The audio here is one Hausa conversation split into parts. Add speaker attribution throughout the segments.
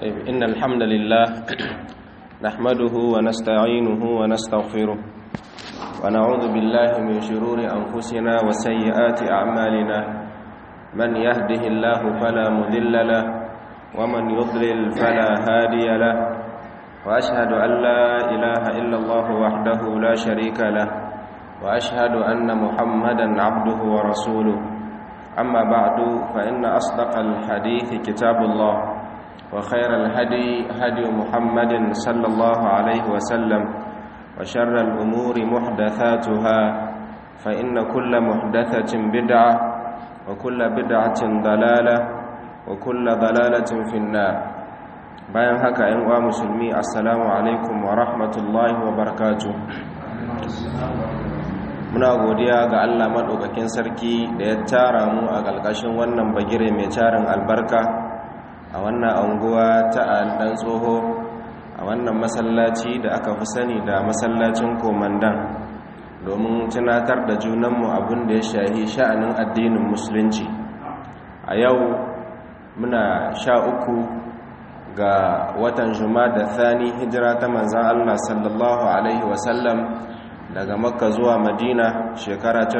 Speaker 1: طيب إن الحمد لله نحمده ونستعينه ونستغفره ونعوذ بالله من شرور أنفسنا وسيئات أعمالنا من يهده الله فلا مذل له ومن يضلل فلا هادي له وأشهد أن لا إله إلا الله وحده لا شريك له وأشهد أن محمدا عبده ورسوله أما بعد فإن أصدق الحديث كتاب الله وخير الهدي هدي محمد صلى الله عليه وسلم وشر الأمور محدثاتها فإن كل محدثة بدعة وكل بدعة ضلالة وكل ضلالة في النار bayan haka ‘yan uwa musulmi assalamu alaikum wa rahmatullahi wa barakatu muna godiya ga allah maɗaukakin sarki da ya tara mu a ƙalƙashin wannan bagire mai tarin albarka a wannan anguwa ta ɗan tsoho a wannan masallaci da aka fi sani da masallacin komandan domin tunatar da junanmu abin da ya shahi sha'anin addinin musulunci a yau muna sha uku ga watan da thani hijira ta manzan Allah sallallahu Alaihi wasallam daga makka zuwa madina shekara ta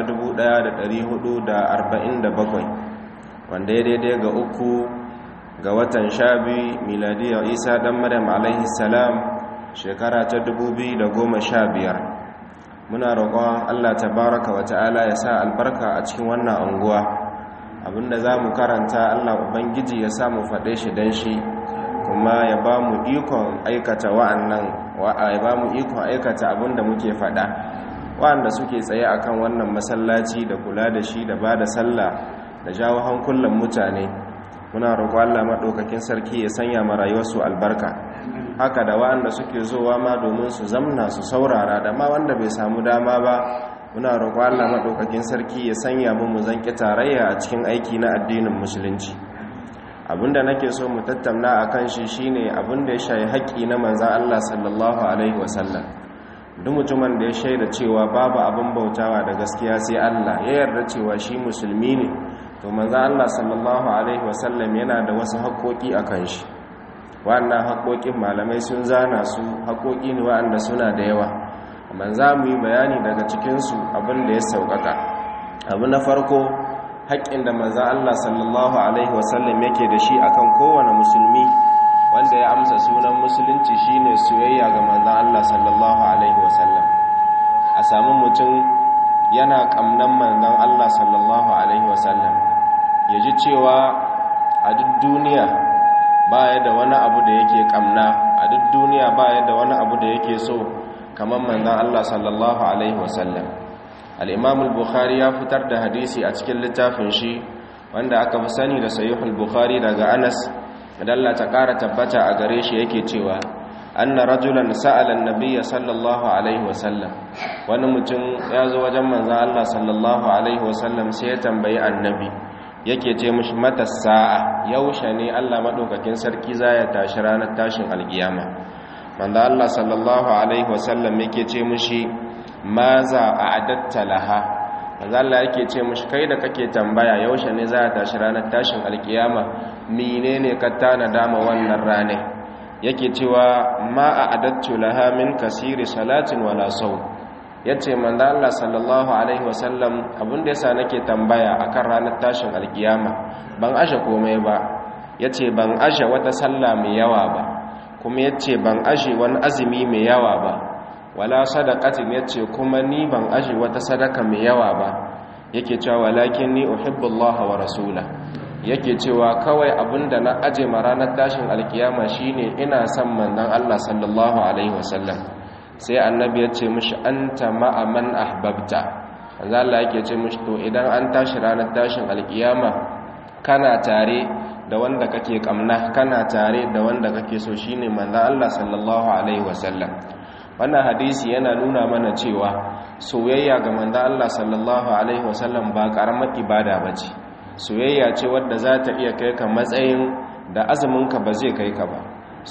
Speaker 1: 1447 wanda ya daidai ga uku ga watan shabi miladiyar isa dan maryam alaihi salam shekara ta 2015 muna roƙon Allah tabaraka wa ta'ala ya sa albarka a cikin wannan anguwa abinda za mu karanta Allah ubangiji ya sa mu faɗe shi don shi kuma ya ba mu ikon aikata wa'annan ya ba mu ikon aikata abinda muke faɗa wa'anda suke tsaye akan wannan masallaci da kula da shi da ba da sallah da jawo hankulan mutane muna roƙo Allah maɗaukakin sarki ya sanya ma rayuwarsu albarka haka da wa'anda suke zowa ma domin su zamna su saurara da ma wanda bai samu dama ba muna roƙo Allah maɗaukakin sarki ya sanya mu mu zanki tarayya a cikin aiki na addinin musulunci abinda nake so mu tattauna a kan shi shine abinda ya shayi haƙƙi na manzan Allah sallallahu alaihi wasallam duk mutumin da ya shaida cewa babu abin bautawa da gaskiya sai Allah ya yarda cewa shi musulmi ne to manzan Allah sallallahu alaihi wasallam yana da wasu haƙoƙi a kan shi wannan haƙoƙin malamai sun zana su haƙoƙi ne waɗanda suna da yawa amma za mu yi bayani daga cikinsu abin da ya sauƙaƙa abu na farko haƙƙin da maza Allah sallallahu Alaihi wasallam yake da shi akan kowane musulmi wanda ya amsa sunan musulunci shine soyayya ga maza Allah sallallahu Alaihi wasallam a sami mutum yana ƙamnan manzan Allah sallallahu Alaihi wasallam ya ji cewa a duk duniya baya da wani abu da yake ƙamna a duk duniya baya da wani abu da yake so kamar manzan Allah sallallahu Alaihi wasallam al'imam al-bukhari ya fitar da hadisi a cikin littafin shi wanda aka fi sani da sayuhul bukhari daga anas dalla ta ƙara tabbata a gare shi yake cewa anna rajulan sa'alan nabiyya sallallahu alaihi wasallam wani mutum ya zo wajen manzan Allah sallallahu alaihi wasallam sai ya tambayi annabi yake ce mishi mata sa'a yaushe ne Allah madaukakin sarki za ya tashi ranar tashin alkiyama manzan Allah sallallahu alaihi wasallam yake ce mishi maza a adatta laha manzo Allah yake ce mushi kai da kake tambaya yaushe ne za ta tashi ranar tashin alkiyama menene ka tana dama wannan rane yake cewa ma a adattu laha min kasiri salatin wala saw yace manzo Allah sallallahu alaihi wasallam abinda yasa nake tambaya akan ranar tashin alkiyama ban ashe komai ba yace ban ashe wata sallah mai yawa ba kuma yace ban ashe wani azumi mai yawa ba wala sadaqatin yace kuma ni ban aje wata sadaka mai yawa ba yake cewa walakin ni uhibbullaha wa rasula yake cewa kawai abinda na aje ma ranar tashin alkiyama shine ina son manzon Allah sallallahu alaihi wasallam sai annabi yace mishi anta ma'a man ahbabta manzo Allah yake ce mishi to idan an tashi ranar tashin alkiyama kana tare da wanda kake kamna kana tare da wanda kake so shine manzon Allah sallallahu alaihi wasallam wannan hadisi yana nuna mana cewa soyayya ga manzo Allah sallallahu alaihi wasallam ba karamar ibada bace soyayya ce wadda za ta iya kai ka matsayin da azumin ka ba zai kai ka ba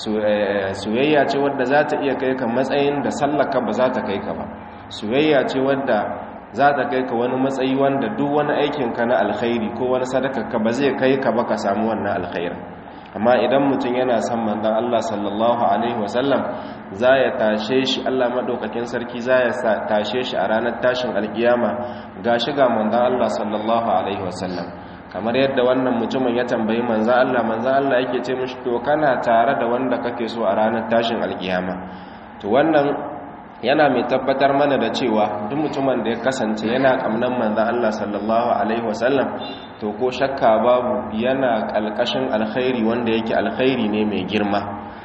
Speaker 1: soyayya ce wadda za ta iya kai ka matsayin da sallaka ba za ta kai ka ba soyayya ce wadda za ta kai ka wani matsayi wanda duk wani aikin ka na alkhairi ko wani sadaka ka ba zai kai ka ba ka samu wannan alkhairin amma idan mutum yana son manzon Allah sallallahu alaihi wasallam za ya tashe shi Allah madaukakin sarki za ya tashe shi a ranar tashin alkiyama ga shiga manzon Allah sallallahu alaihi wasallam kamar yadda wannan mutumin ya tambayi manzon Allah manzon Allah yake ce mishi to kana tare da wanda kake so a ranar tashin alkiyama to wannan yana mai tabbatar mana da cewa duk mutumin da ya kasance yana kamnan manzan Allah sallallahu alaihi wasallam to ko shakka babu yana kalkashin alkhairi wanda yake alkhairi ne mai girma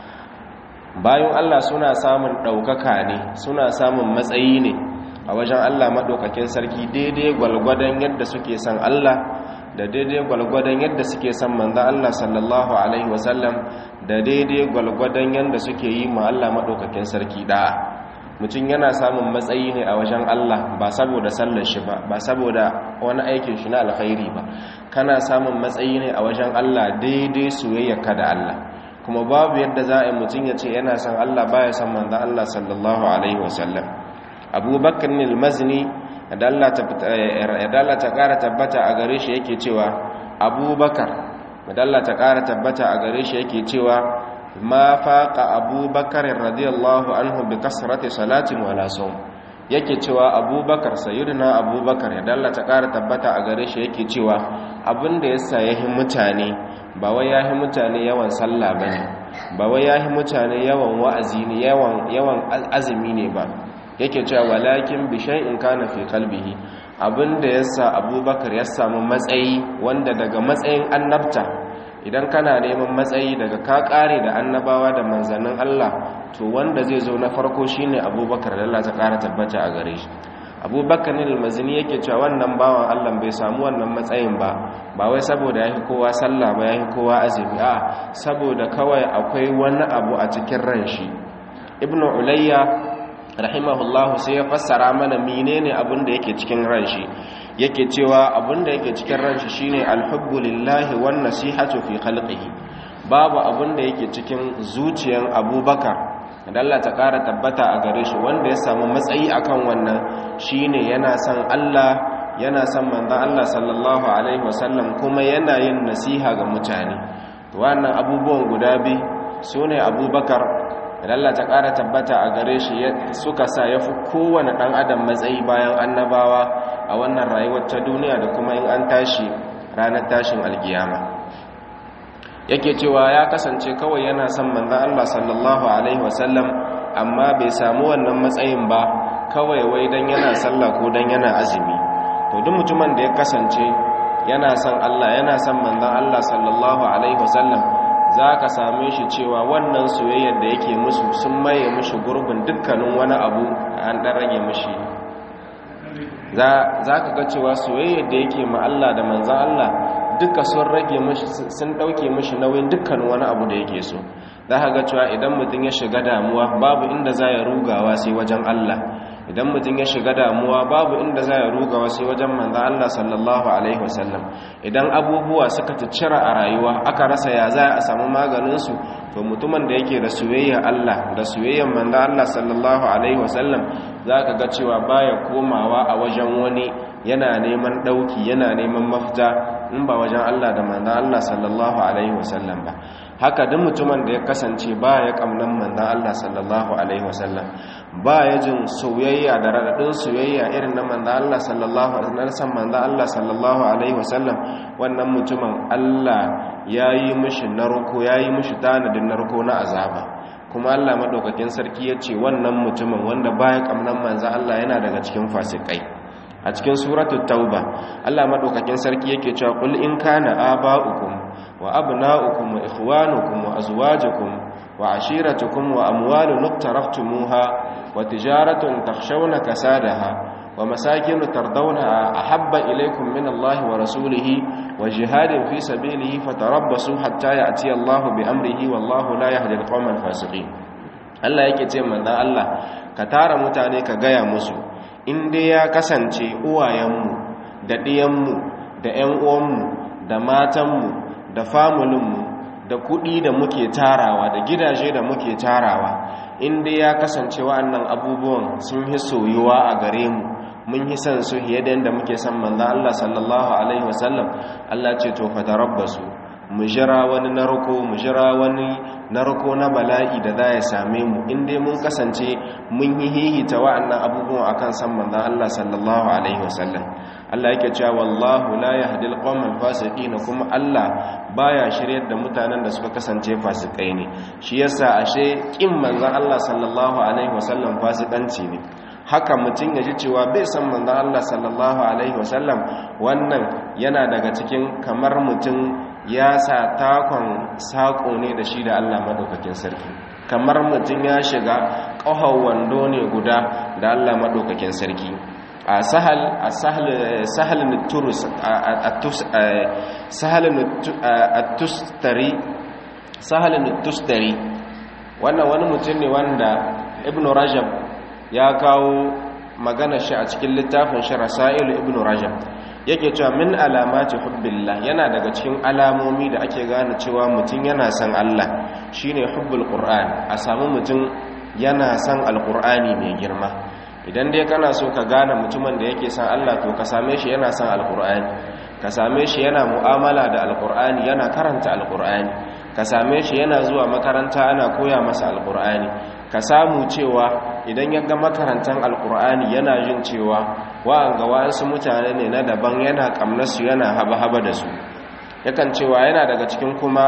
Speaker 1: bayan Allah suna samun ɗaukaka ne suna samun matsayi ne a wajen Allah maɗaukakin sarki daidai gwalgwadon yadda suke son Allah da daidai gwalgwadon yadda suke son manzan Allah sallallahu alaihi wasallam da daidai gwalgwadon yadda suke yi ma Allah maɗaukakin sarki da'a mutum yana samun matsayi ne a wajen Allah ba saboda sallar shi ba ba saboda wani aikin shi na alkhairi ba kana samun matsayi ne a wajen Allah daidai soyayyarka da Allah kuma babu yadda za a mutum ya ce yana son Allah baya son manzo Allah sallallahu alaihi wasallam Abu Bakr al-Mazni da Allah ta kara tabbata a gare shi yake cewa Abu Bakar da Allah ta kara tabbata a gare shi yake cewa ma faqa abubakar radiyallahu anhu bi kasrati salatin wala sawm yake cewa abubakar sayyidina abubakar ya dalla ta kara tabbata a gare shi yake cewa abinda yasa yahi mutane ba wai yahi mutane yawan sallah bane ba wai yahi mutane yawan wa'azi ne yawan yawan azumi ne ba yake cewa walakin bi shay'in kana fi qalbihi abinda yasa abubakar ya samu matsayi wanda daga matsayin annabta idan kana neman matsayi daga ka kare da annabawa da manzannin Allah to wanda zai zo na farko shine Abubakar da Allah ta kara tabbata a gare shi Abubakar ne almazini yake cewa wannan bawan Allah bai samu wannan matsayin ba ba wai saboda yafi kowa sallah ba yafi kowa azumi a saboda kawai akwai wani abu a cikin ran shi Ibn Ulayya rahimahullahu sai ya fassara mana menene abin da yake cikin ran shi yake cewa abinda yake cikin ranshi shine alhubbu lillahi wan nasihatu fi khalqihi babu abinda yake cikin zuciyan abubakar da Allah ta kara tabbata a gare shi wanda ya samu matsayi akan wannan shine yana son Allah yana son manzon Allah sallallahu alaihi wasallam kuma yana yin nasiha ga mutane to wannan abubuwan guda bi sune abubakar da Allah ta kara tabbata a gare shi suka sa yafi kowane dan adam matsayi bayan annabawa a wannan rayuwar ta duniya da kuma in an tashi ranar tashin alkiyama yake cewa ya kasance kawai yana son manzon Allah sallallahu alaihi wasallam amma bai samu wannan matsayin ba kawai wai dan yana sallah ko dan yana azumi to duk mutumin da ya kasance yana son Allah yana son manzon Allah sallallahu alaihi wasallam za ka same shi cewa wannan soyayyar da yake musu sun maye mushi gurbin dukkanin wani abu an ɗan rage mushi za ka ga cewa soyayyar da yake ma Allah da manzan Allah duka sun rage mushi sun ɗauke mushi nauyin dukkanin wani abu da yake so za ka ga cewa idan mutum ya shiga damuwa babu inda za ya rugawa sai wajen Allah idan mutum ya shiga damuwa babu inda za ya rugawa sai wajen manzan Allah sallallahu alaihi wasallam idan abubuwa suka cira a rayuwa aka rasa ya za a samu maganinsu to mutumin da yake da soyayya Allah da soyayyar manzan Allah sallallahu alaihi wasallam za ka ga cewa baya komawa a wajen wani yana neman ɗauki yana neman mafita in ba wajen Allah da manzan Allah sallallahu alaihi wasallam ba haka duk mutumin da ya kasance ba ya kamnan manzan Allah sallallahu alaihi wasallam ba ya jin soyayya da raɗaɗin soyayya irin na manzan Allah sallallahu alaihi wasallam manzan Allah sallallahu alaihi wasallam wannan mutumin Allah ya yi mishi narko ya yi mishi tanadin narko na azaba kuma Allah madaukakin sarki ya ce wannan mutumin wanda baya kamnan manzan Allah yana daga cikin fasikai a cikin suratul tauba Allah madaukakin sarki yake cewa qul in kana aba'ukum wa abna'ukum wa ikhwanukum wa azwajukum wa ashiratukum wa amwalun iqtaraftumuha wa tijaratun takhshawna kasadaha wa masakin tardawna ahabba ilaykum min Allah wa rasulihi wa jihadin fi sabilihi fatarabbasu hatta ya'ti Allah bi amrihi wallahu la yahdi al-qawmal fasiqin Allah yake ce manzon Allah ka tara mutane ka gaya musu in dai ya kasance uwayenmu da ɗiyanmu da 'yan uwanmu da matanmu da famulinmu da kuɗi da muke tarawa da gidaje da muke tarawa in dai ya kasance wa'annan abubuwan sun hi soyuwa a gare mu mun hi son su fiye da yadda muke son manzan Allah sallallahu alaihi wasallam Allah ce to fa tarabbasu mu jira wani narko mu jira wani narko na bala'i da za ya same mu in dai mun kasance mun yi hihita wa'annan abubuwan akan san manzon Allah sallallahu alaihi wasallam Allah yake cewa wallahu la yahdi al-qawmal fasiqin kuma Allah baya shiryar da mutanen da suka kasance fasikai ne shi yasa ashe kin manzon Allah sallallahu alaihi wasallam fasikanci ne haka mutum ya ji cewa bai san manzon Allah sallallahu alaihi wasallam wannan yana daga cikin kamar mutum ya sa takon sako ne da shi da Allah madaukakin sarki kamar mutum ya shiga ƙahar wando ne guda da Allah madaukakin sarki a sahal a sahal turus sahal tustari sahal tustari wannan wani mutum ne wanda ibn rajab ya kawo magana shi a cikin littafin shi rasailu ibn rajab yake cewa min alamati hubbillah yana daga cikin alamomi da ake gane cewa mutum yana son Allah shine hubbul qur'an a samu mutum yana son alqur'ani mai girma idan dai kana so ka gane mutumin da yake son Allah to ka same shi yana son alqur'ani ka same shi yana mu'amala da alqur'ani yana karanta alqur'ani ka same shi yana zuwa makaranta ana koya masa alqur'ani ka samu cewa idan ya ga makarantar alqur'ani yana jin cewa wa'anga wa'ansu mutane ne na daban yana kamnasu yana haba-haba da su yakan cewa yana daga cikin kuma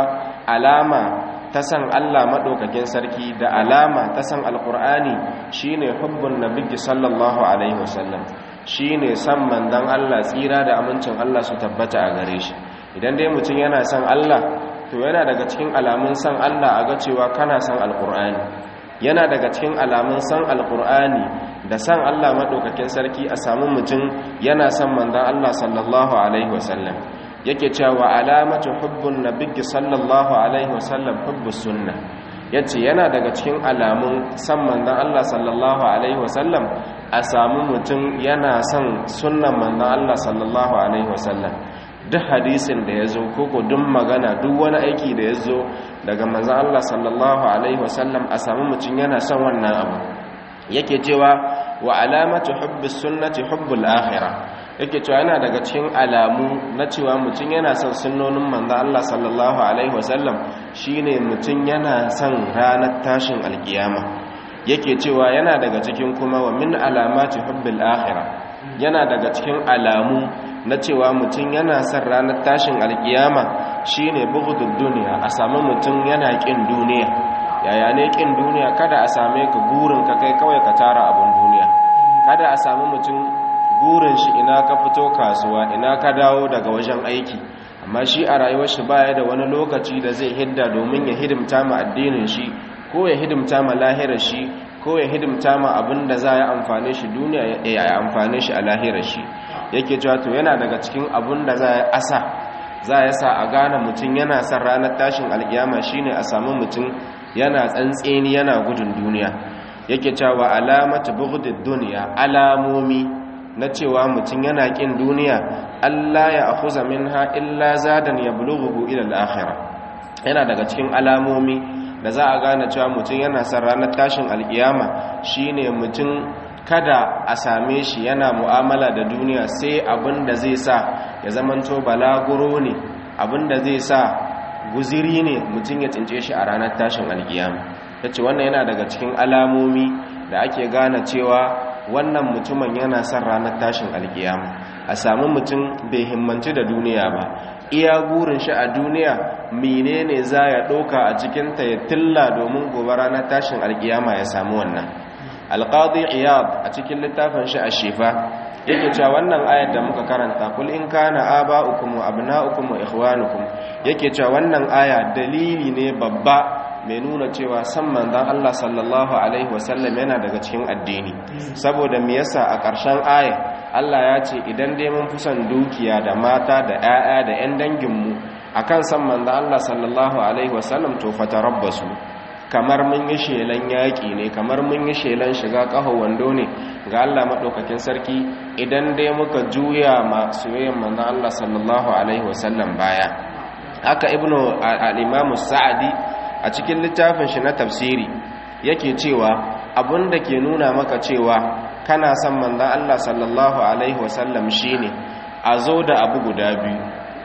Speaker 1: alama ta san Allah maɗaukakin sarki da alama ta san alƙur'ani shine hubbun nabiyyi sallallahu alaihi wasallam shine san mandan Allah tsira da amincin Allah su tabbata a gare shi idan dai mutum yana san Allah to yana daga cikin alamun san Allah a ga cewa kana san alƙur'ani yana daga cikin alamun san alƙur'ani da san Allah maɗaukakin sarki a samu mutum yana san mandan Allah sallallahu alaihi wasallam yake cewa alamatu hubbun nabiyyi sallallahu alaihi wasallam hubbus sunna yace yana daga cikin alamun san manzon Allah sallallahu alaihi wasallam a samu mutum yana son sunnan manzon Allah sallallahu alaihi wasallam duk hadisin da yazo koko duk magana duk wani aiki da yazo daga manzon Allah sallallahu alaihi wasallam a samu mutum yana son wannan abu yake cewa wa alamatu hubbus sunnati hubbul akhirah yake cewa yana daga cikin alamu na cewa mutum yana son sunnonin manzo Allah sallallahu alaihi wasallam shine mutum yana son ranar tashin alkiyama yake cewa yana daga cikin kuma wa min alamati hubbil akhirah yana daga cikin alamu na cewa mutum yana son ranar tashin alkiyama shine bughdud dunya a samu mutum yana kin duniya yaya ne kin duniya kada a same ka gurin ka kai kawai ka tara abun duniya kada a samu mutum burin shi ina ka fito kasuwa ina ka dawo daga wajen aiki amma shi a rayuwar shi baya da wani lokaci da zai hidda domin ya hidimta ma addinin shi ko ya hidimta ma lahirar shi ko ya hidimta ma abin da za ya amfane shi duniya ya amfane shi a lahirar shi yake cewa to yana daga cikin abin da za ya asa za ya sa a gane mutum yana son ranar tashin alkiyama shine a samu mutum yana tsantseni yana gudun duniya yake cewa alamatu bughdid dunya alamomi na cewa mutum yana kin duniya Allah ya akhuza minha illa zadan yablughu ila al-akhirah yana daga cikin alamomi da za a gane cewa mutum yana son ranar tashin alkiyama shine mutum kada a same shi yana mu'amala da duniya sai abin da zai sa ya zamanto balaguro ne abin da zai sa guziri ne mutum ya tsince shi a ranar tashin alkiyama yace wannan yana daga cikin alamomi da ake gane cewa wannan mutumin yana son ranar tashin alkiyama a samu mutum bai himmanci da duniya ba iya gurin shi a duniya menene za ya ɗauka a cikinta ya tilla domin gobe ranar tashin alkiyama ya samu wannan alƙadi iyad a cikin littafin shi a shifa yake cewa wannan ayar da muka karanta kul in kana aba'ukum wa abna'ukum wa ikhwanukum yake cewa wannan aya dalili ne babba mai nuna cewa san manzon Allah sallallahu alaihi wasallam yana daga cikin addini saboda me yasa a ƙarshen aya Allah ya ce idan dai mun fi son dukiya da mata da 'ya'ya da 'yan danginmu akan san manzon Allah sallallahu alaihi wasallam to fatarabbasu kamar mun yi shelan yaƙi ne kamar mun yi shelan shiga ƙaho wando ne ga Allah maɗaukakin sarki idan dai muka juya ma soyayyen manzon Allah sallallahu alaihi wasallam baya haka ibnu al-imam sa'adi a cikin littafin shi na tafsiri yake cewa abun da ke nuna maka cewa kana son manzon Allah sallallahu alaihi wasallam shine a zo da abu guda biyu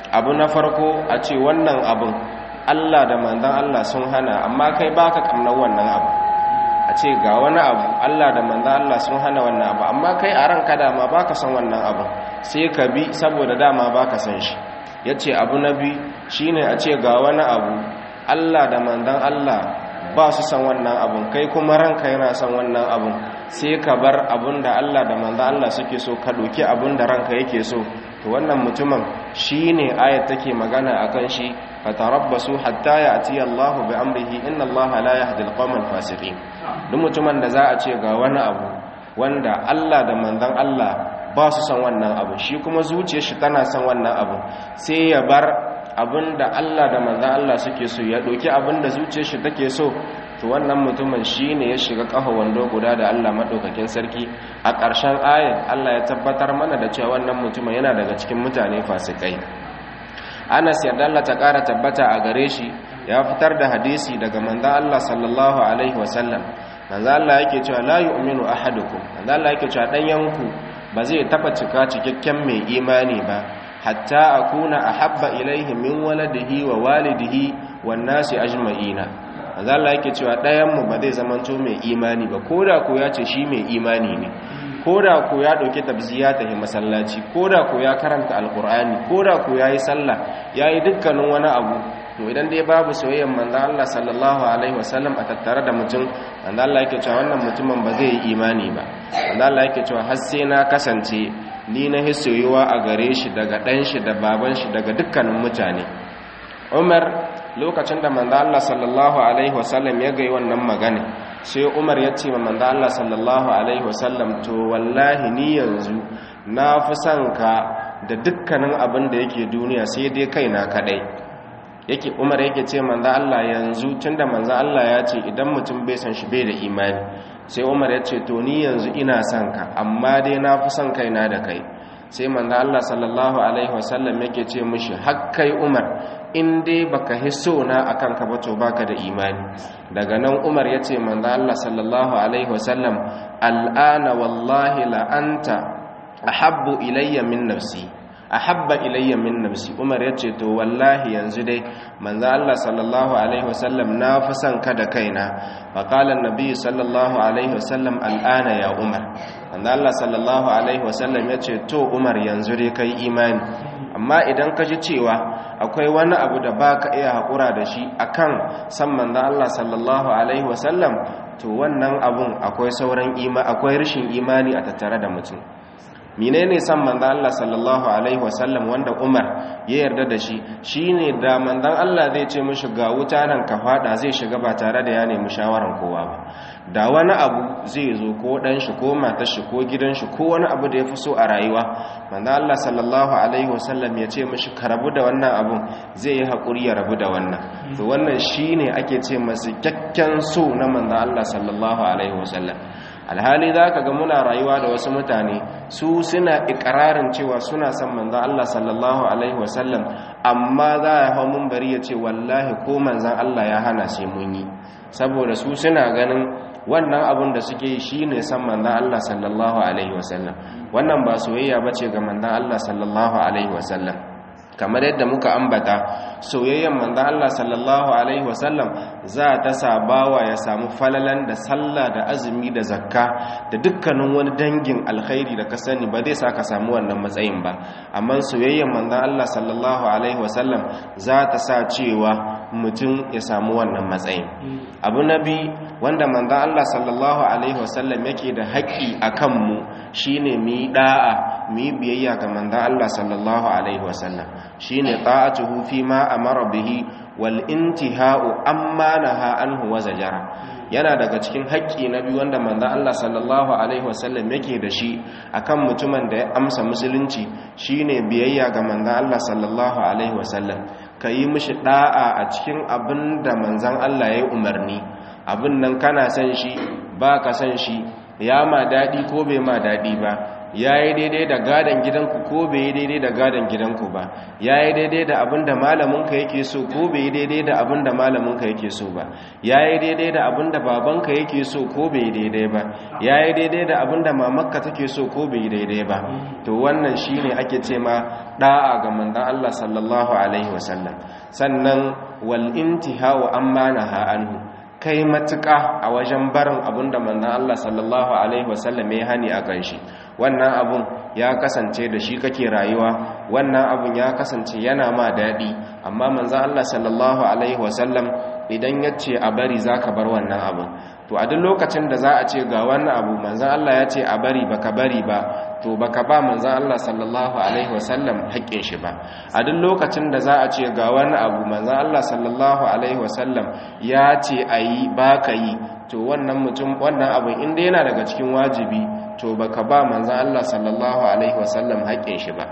Speaker 1: abu na farko a ce wannan abin Allah da manzon Allah sun hana amma kai baka kamnar wannan abu a ce ga wani abu Allah da manzon Allah sun hana wannan abu amma kai a ranka dama baka son wannan abu sai ka bi saboda dama baka son shi yace abu na bi shine a ce ga wani abu Allah da manzon Allah ba su san wannan abun kai kuma ranka yana son wannan abun sai ka bar abun da Allah da manzo Allah suke so ka doki abun da ranka yake so to wannan mutumin shine ayat take magana akan shi fatarabbasu hatta ya'ti Allahu bi amrihi inna Allaha la yahdi al-qawmal fasiqin duk mutumin da za a ce ga wani abu wanda Allah da manzon Allah ba su san wannan abu shi kuma zuciyar shi tana son wannan abu sai ya bar abinda Allah da manzan Allah suke so ya ɗauki abinda zuciyar shi take so to wannan mutumin shine ya shiga ƙafa wando guda da Allah maɗaukakin sarki a ƙarshen ayat Allah ya tabbatar mana da cewa wannan mutumin yana daga cikin mutane fasikai Anas yarda Allah ta ƙara tabbata a gare shi ya fitar da hadisi daga manzan Allah sallallahu alaihi wasallam manzan Allah yake cewa la yu'minu ahadukum manzan Allah yake cewa dan yanku ba zai taba cika cikakken mai imani ba hatta akuna ahabba ilaihi min waladihi wa walidihi wan nasi ajma'ina manzo Allah yake cewa ɗayan mu ba zai zamanto mai imani ba koda ko ya ce shi mai imani ne koda ko ya dauke tabziya ta masallaci koda ko ya karanta alqur'ani koda ko yayi sallah yayi dukkanin wani abu to idan dai babu soyayyar manzo Allah sallallahu alaihi wasallam a tattare da mutum manzo Allah yake cewa wannan mutumin ba zai yi imani ba manzo Allah yake cewa har sai na kasance ni na hisoyiwa a gare shi daga ɗan shi da baban shi daga dukkanin mutane umar lokacin da manzo Allah sallallahu alaihi wasallam ya gai wannan magana sai umar ya ce ma manzo Allah sallallahu alaihi wasallam to wallahi ni yanzu na fi son ka da dukkanin abin da yake duniya sai dai kaina kadai yake umar yake ce manzo Allah yanzu tunda manzo Allah ya ce idan mutum bai san shi bai da imani sai umar ya ce to ni yanzu ina son ka amma dai na fi son kaina da kai sai manzo Allah sallallahu alaihi wasallam yake ce mishi hakkai umar in dai baka hisso na akan ka ba to baka da imani daga nan umar ya ce manzo Allah sallallahu alaihi wasallam al'ana wallahi la anta ahabbu ilayya min nafsi ahabba ilayya min nafsi umar yace to wallahi yanzu dai manzo Allah sallallahu alaihi wasallam na fi son ka da kaina fa qala annabi sallallahu alaihi wasallam al'ana ya umar manzo Allah sallallahu alaihi wasallam yace to umar yanzu dai kai imani amma idan ka ji cewa akwai wani abu da baka iya hakura da shi akan san manzo Allah sallallahu alaihi wasallam to wannan abun akwai sauran ima akwai rashin imani a tattare da mutum menene san manzon Allah sallallahu alaihi wasallam wanda Umar ya yarda da shi shine da manzon Allah zai ce mishi ga wuta nan ka fada zai shiga ba tare da ya nemi shawaran kowa ba da wani abu zai zo ko dan shi ko matar shi ko gidan shi ko wani abu da ya fi so a rayuwa manzon Allah sallallahu alaihi wasallam ya ce mishi ka rabu da wannan abun zai yi hakuri ya rabu da wannan to wannan shine ake ce masa kyakkyan so na manzon Allah sallallahu alaihi wasallam alhali za ka ga muna rayuwa da wasu mutane su suna ikirarin cewa suna son manzan Allah sallallahu Alaihi wasallam amma za a hau mun bari ya ce wallahi ko manzan Allah ya hana sai mun yi saboda su suna ganin wannan abin da suke yi shi ne son manzan Allah sallallahu Alaihi wasallam wannan ba soyayya ba ce ga manzan Allah sallallahu Alaihi wasallam kamar yadda muka ambata soyayyen manzan Allah sallallahu alaihi wasallam za ta sa bawa ya samu falalan da sallah da azumi da zakka da dukkanin wani dangin alkhairi da ka sani ba zai sa ka samu wannan matsayin ba amma soyayyen manzan Allah sallallahu alaihi wasallam za ta sa cewa mutum ya samu wannan matsayin abu nabi wanda manzan Allah sallallahu alaihi wasallam yake da haƙƙi a kanmu shine mu yi da'a mu yi biyayya ga manzan Allah sallallahu alaihi wasallam shine ta'atuhu fi ma amara bihi wal intihau amma naha anhu wa zajara yana daga cikin haƙƙi na biyu wanda manzon Allah sallallahu alaihi wasallam yake da shi akan mutumin da ya amsa musulunci shine biyayya ga manzon Allah sallallahu alaihi wasallam kayi mishi da'a a cikin abin da manzon Allah ya yi umarni abin nan kana san shi ba ka san shi ya ma daɗi ko bai ma daɗi ba yayi daidai da gadan gidanku ko bai yi daidai da gadan gidanku ba yayi daidai da abinda malaminka yake so ko bai yi daidai da abinda malaminka yake so ba yayi daidai da abinda babanka yake so ko bai yi daidai ba yayi daidai da abinda mamakka take so ko bai yi daidai ba to wannan shine ake ce ma da'a ga manzon Allah sallallahu alaihi wasallam sannan wal intihau amma naha anhu kai matuƙa a wajen barin abin da manzan Allah sallallahu Alaihi wasallam ya hani a kan shi wannan abun ya kasance da shi kake rayuwa wannan abun ya kasance yana ma daɗi amma manzan Allah sallallahu Alaihi wasallam idan ya ce a bari za ka bar wannan abun to a duk lokacin da za a ce ga wannan abu manzan Allah ya ce a bari baka bari ba to baka ba manzan Allah sallallahu alaihi wasallam haƙƙin shi ba a duk lokacin da za a ce ga wani abu manzan Allah sallallahu alaihi wasallam ya ce a yi ba ka yi to wannan mutum wannan abu inda yana daga cikin wajibi to baka ba manzan Allah sallallahu alaihi wasallam haƙƙin shi ba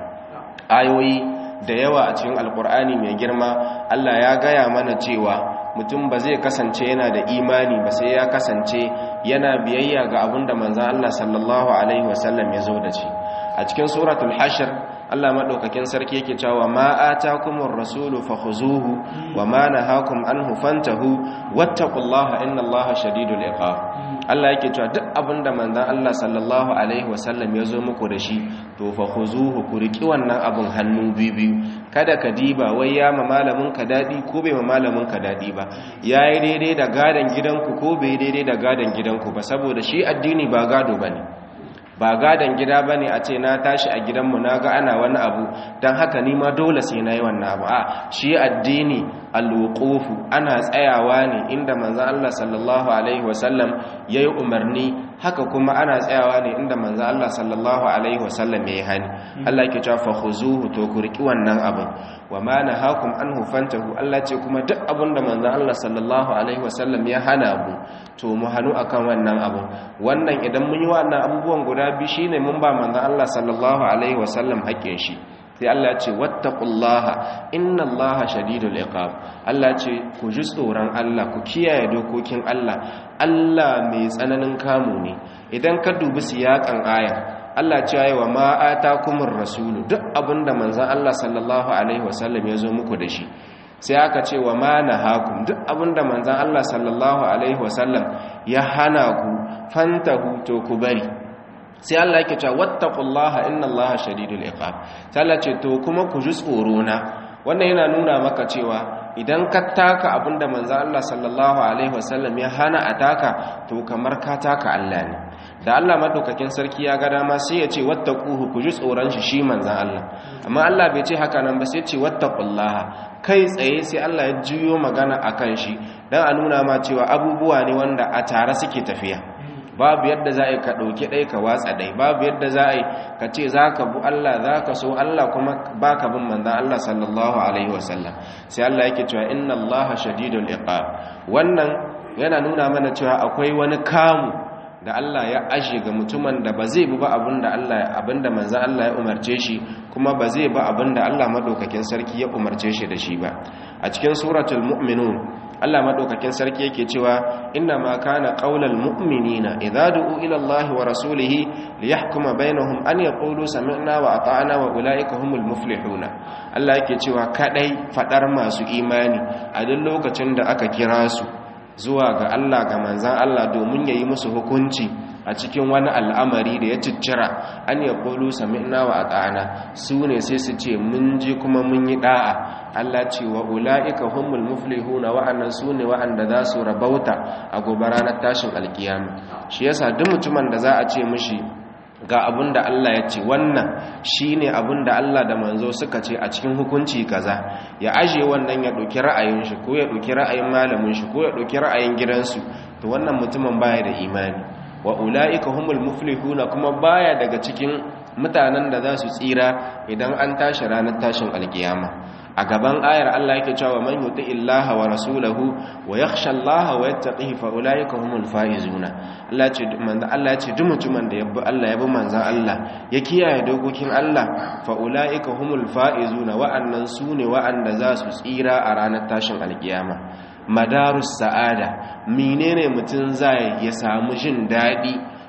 Speaker 1: ayoyi da yawa a cikin alkur'ani mai girma Allah ya gaya mana cewa mutum ba zai kasance yana da imani ba sai ya kasance yana biyayya ga abin da manzan Allah sallallahu alaihi wasallam ya zo da shi a cikin suratul hashr Allah madaukakin sarki yake cewa ma atakumur rasulu fakhuzuhu wa ma nahakum anhu fantahu wattaqullaha innallaha shadidul iqab Allah yake cewa duk abinda manzon Allah sallallahu alaihi wasallam ya zo muku da shi to fakhuzuhu ku riki wannan abun hannu biyu kada ka diba wai ya ma malamin ka dadi ko bai ma malamin ka dadi ba yayi daidai da gadan gidanku ko bai daidai da gadan gidanku ba saboda shi addini ba gado bane ba gadon gida ba ne a ce na tashi a gidanmu na ga ana wani abu don haka nima dole sai na yi wannan abu a shi addini alwukufu ana tsayawa ne inda manzan Allah sallallahu Alaihi wasallam ya yi umarni haka kuma ana tsayawa ne inda manzan Allah sallallahu Alaihi wasallam ya yi hani Allah ke cewa fahuzuhu to ku riƙi wannan abin wa ma na hakun an hufantahu Allah ce kuma duk abin da manzan Allah sallallahu Alaihi wasallam ya hana mu to mu hannu akan wannan abin wannan idan mun yi wannan abubuwan guda biyu shine mun ba manzon Allah sallallahu alaihi wasallam haƙƙin shi sai Allah ya ce wattaqullaha innallaha shadidul iqab Allah ya ce ku ji tsoron Allah ku kiyaye dokokin Allah Allah mai tsananin kamu ne idan ka dubi siyakan aya Allah ce yayi wa ma atakumur rasulu duk abinda manzon Allah sallallahu alaihi wasallam ya zo muku da shi sai aka ce wa ma nahakum duk abinda manzon Allah sallallahu alaihi wasallam ya hana ku fantahu to ku bari sai Allah yake cewa wattaqullaha innallaha shadidul iqab sai Allah ce to kuma ku ji tsoro na wannan yana nuna maka cewa idan ka taka abinda manzo Allah sallallahu alaihi wasallam ya hana a taka to kamar ka taka Allah ne da Allah madaukakin sarki ya ga dama sai ya ce wattaquhu ku ji tsoron shi shi manzo Allah amma Allah bai ce haka nan ba sai ce wattaqullaha kai tsaye sai Allah ya juyo magana akan shi dan a nuna ma cewa abubuwa ne wanda a tare suke tafiya babu yadda za a yi ka ɗauki ɗai ka watsa ɗai babu yadda za a yi ka ce za ka bu Allah za ka so Allah kuma ba ka bin manzan Allah sallallahu Alaihi wasallam sai Allah yake cewa inna Allah shadidul iqab wannan yana nuna mana cewa akwai wani kamu da Allah ya ashe ga mutumin da ba zai bi ba abinda Allah abinda manzan Allah ya umarce shi kuma ba zai ba abinda Allah madaukakin sarki ya umarce shi da shi ba a cikin suratul mu'minun Allah madaukakin sarki yake cewa inna ma kana qaulal mu'minina idza du'u ila Allah wa rasulih liyahkuma bainahum an yaqulu sami'na wa ata'na wa ulaika humul muflihuna Allah yake cewa kadai fadar masu imani a duk lokacin da aka kira su zuwa ga Allah ga manzan Allah domin yayi musu hukunci a cikin wani al'amari da ya ciccira an ya ƙolu sami'na wa ata'ana su ne sai su ce mun ji kuma mun yi ɗa'a Allah ce wa ula'ika humul muflihuna wa'annan su ne wa'anda za su rabauta a gobe ranar tashin alkiyama shi yasa duk mutumin da za a ce mishi ga abin da Allah ya ce wannan shi ne abin da Allah da manzo suka ce a cikin hukunci kaza ya aje wannan ya ɗauki ra'ayin shi ko ya ɗauki ra'ayin malamin shi ko ya ɗauki ra'ayin gidansu to wannan mutumin baya da imani wa ula'ika humul muflihuna kuma baya daga cikin mutanen da za su tsira idan an tashi ranar tashin alkiyama a gaban ayar Allah yake cewa man yuti illaha wa rasulahu wa yakhsha Allah wa yattaqihi fa ulaika humul faizuna Allah ce manzo Allah ya ce duk mutumin da yabbi Allah yabi manzon Allah ya kiyaye dokokin Allah fa ulaika humul faizuna wa'annan sune wa'anda za su tsira a ranar tashin alkiyama madarus sa'ada menene mutum zai ya samu jin dadi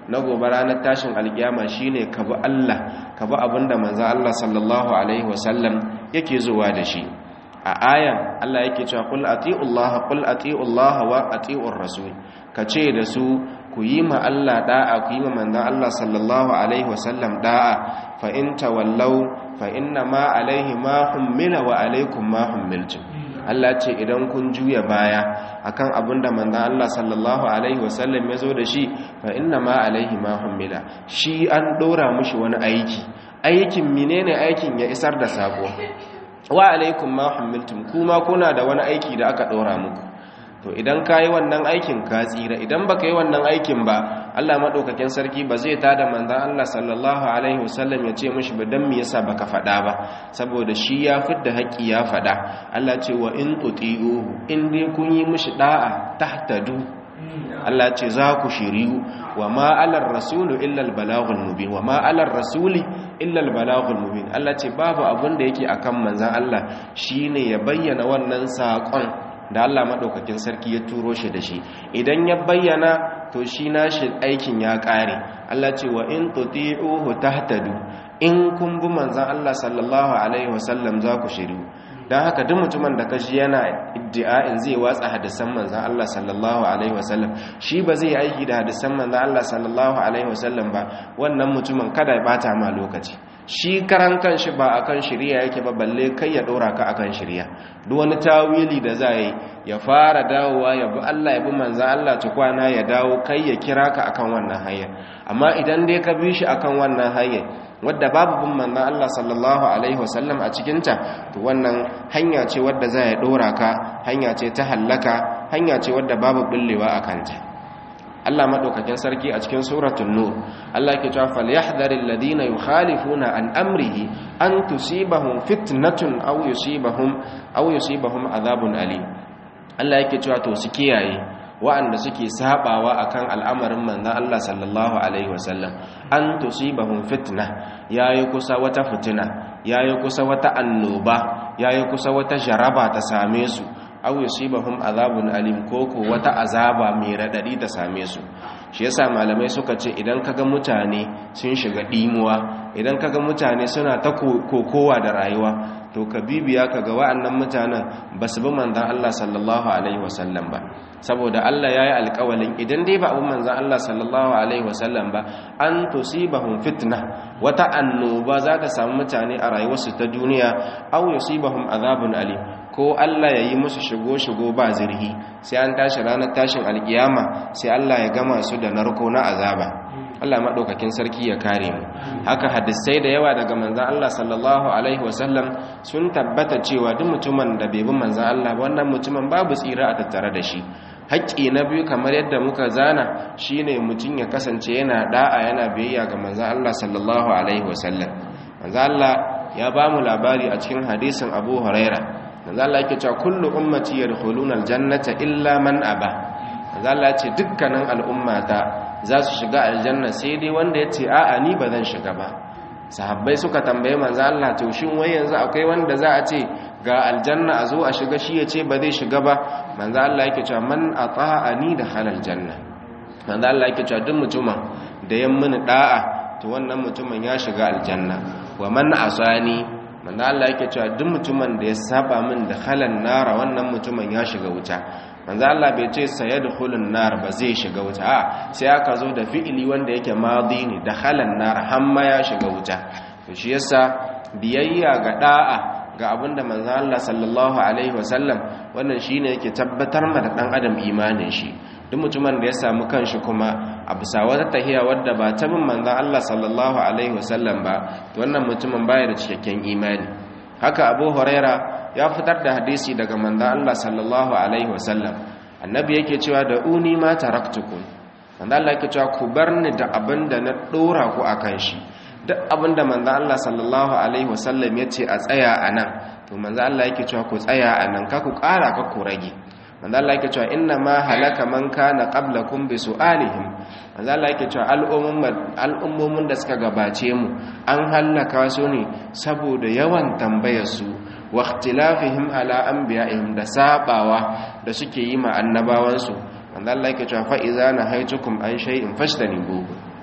Speaker 1: na gobe ranar tashin alkiyama shine ka bi Allah ka bi abinda manzo Allah sallallahu alaihi wasallam yake zuwa da shi a ayan Allah yake cewa qul atiullaha qul atiullaha wa atiur rasul kace da su ku yi ma Allah da'a ku yi ma manzon Allah sallallahu alaihi wasallam da'a fa in tawallaw fa inna ma alaihi ma hummila wa alaikum ma hummiltum Allah ce idan kun juya baya akan abinda manzon Allah sallallahu alaihi wasallam ya zo da shi fa inna ma alaihi ma hummila shi an dora mushi wani aiki aikin menene aikin ya isar da sako wa alaikum ma hummiltum kuma kuna da wani aiki da aka dora muku to idan ka yi wannan aikin ka tsira idan baka yi wannan aikin ba Allah madaukakin sarki ba zai tada manzon Allah sallallahu alaihi wasallam ya ce mishi ba dan me yasa baka faɗa ba saboda shi ya fidda haƙi ya faɗa Allah ce wa in tuti'uhu in dai kun yi mishi da'a tahtadu Allah ce za ku shiriyu wa ma alar rasulu illa al balaghul mubin wa ma alar rasuli illa al balaghul mubin Allah ce babu abin da yake akan manzon Allah shine ya bayyana wannan saƙon da Allah maɗaukakin sarki ya turo shi da shi idan ya bayyana to shi nashi aikin ya ƙare Allah ce wa in tuti'uhu tahtadu in kun bi manzon Allah sallallahu alaihi wasallam za ku shiru dan haka duk mutumin da kashi yana iddia'in zai watsa hadisan manzon Allah sallallahu alaihi wasallam shi ba zai aiki da hadisan manzon Allah sallallahu alaihi wasallam ba wannan mutumin kada ya bata ma lokaci shi karan kanshi ba akan shirya yake ba balle kai ya dora ka akan shirya duk wani tawili da za yi ya fara dawowa ya bi Allah ya bi manzan Allah tukwana ya dawo kai ya kira ka akan wannan hanyar amma idan dai ka bi shi akan wannan hanyar wadda babu bin manzan Allah sallallahu alaihi wasallam a cikinta to wannan hanya ce wadda za ya dora ka hanya ce ta hallaka hanya ce wadda babu bullewa a kanta Allah madaukakin sarki a cikin suratul nur Allah yake cewa falyahdharil ladina yukhalifuna an amrihi an tusibahum fitnatun aw yusibahum aw yusibahum adhabun alim Allah yake cewa to su kiyaye wa'anda suke sabawa akan al'amarin manzon Allah sallallahu alaihi wasallam an tusibahum fitna yayi kusa wata fitina yayi kusa wata annoba yayi kusa wata jaraba ta same su aw yusibahum azabun alim koko wata azaba mai radadi ta same su shi yasa malamai suka ce idan kaga mutane sun shiga dimuwa idan kaga mutane suna ta kokowa da rayuwa to ka bibiya kaga wa'annan mutanen basu bi manzon Allah sallallahu alaihi wasallam ba saboda Allah yayi alƙawalin idan dai ba abin manzon Allah sallallahu alaihi wasallam ba an tusibahum fitna wata annoba za ta samu mutane a rayuwarsu ta duniya aw yusibahum azabun alim ko Allah ya yi musu shigo-shigo ba zirhi sai an tashi ranar tashin alkiyama sai Allah ya gama su da narko na azaba Allah maɗaukakin sarki ya kare mu haka hadisai da yawa daga manzan Allah sallallahu alaihi wasallam sun tabbata cewa duk mutumin da bai bi manzan Allah wannan mutumin babu tsira a tattare da shi haƙƙi na biyu kamar yadda muka zana shine mutum ya kasance yana da'a yana biyayya ga manzan Allah sallallahu alaihi wasallam manzan Allah ya ba mu labari a cikin hadisin Abu Huraira manzo Allah yake cewa kullu ummati yadkhuluna aljannata illa man aba manzo Allah ce dukkanin al'ummata za su shiga aljanna sai dai wanda yace a'a ni ba zan shiga ba sahabbai suka tambaye manzo Allah to shin wai yanzu akwai wanda za a ce ga aljanna a zo a shiga shi yace ba zai shiga ba manzo Allah yake cewa man ata'ani da halal janna manzo Allah yake cewa duk mutumin da ya mini da'a to wannan mutumin ya shiga aljanna wa man asani manzo Allah yake cewa duk mutumin da ya saba min da halan nara wannan mutumin ya shiga wuta manzo Allah bai ce sayadkhulun nar ba zai shiga wuta a sai aka zo da fi'ili wanda yake madi ne da halan nar hamma ya shiga wuta to shi yasa biyayya ga da'a ga abinda manzo Allah sallallahu alaihi wasallam wannan shine yake tabbatar ma da dan adam imanin shi duk mutumin da ya samu kanshi kuma a bisa wata tahiya wadda ba ta bin manzon Allah sallallahu alaihi wasallam ba to wannan mutumin baya da cikakken imani haka Abu Huraira ya fitar da hadisi daga manzon Allah sallallahu alaihi wasallam annabi yake cewa da uni ma taraktukum manzon Allah yake cewa ku bar ni da abinda na dora ku akan shi duk abinda manzon Allah sallallahu alaihi wasallam yace a tsaya anan to manzon Allah yake cewa ku tsaya anan ka ku ƙara ka ku rage manzo Allah yake cewa inna ma halaka man kana qablakum bi su'alihim manzo Allah yake cewa al'ummun al'ummomin da suka gabace mu an halaka su ne saboda yawan tambayar su wa ikhtilafihim ala anbiya'ihim da sabawa da suke yi ma annabawan su manzo Allah yake cewa fa idza nahaytukum an shay'in fashtanibu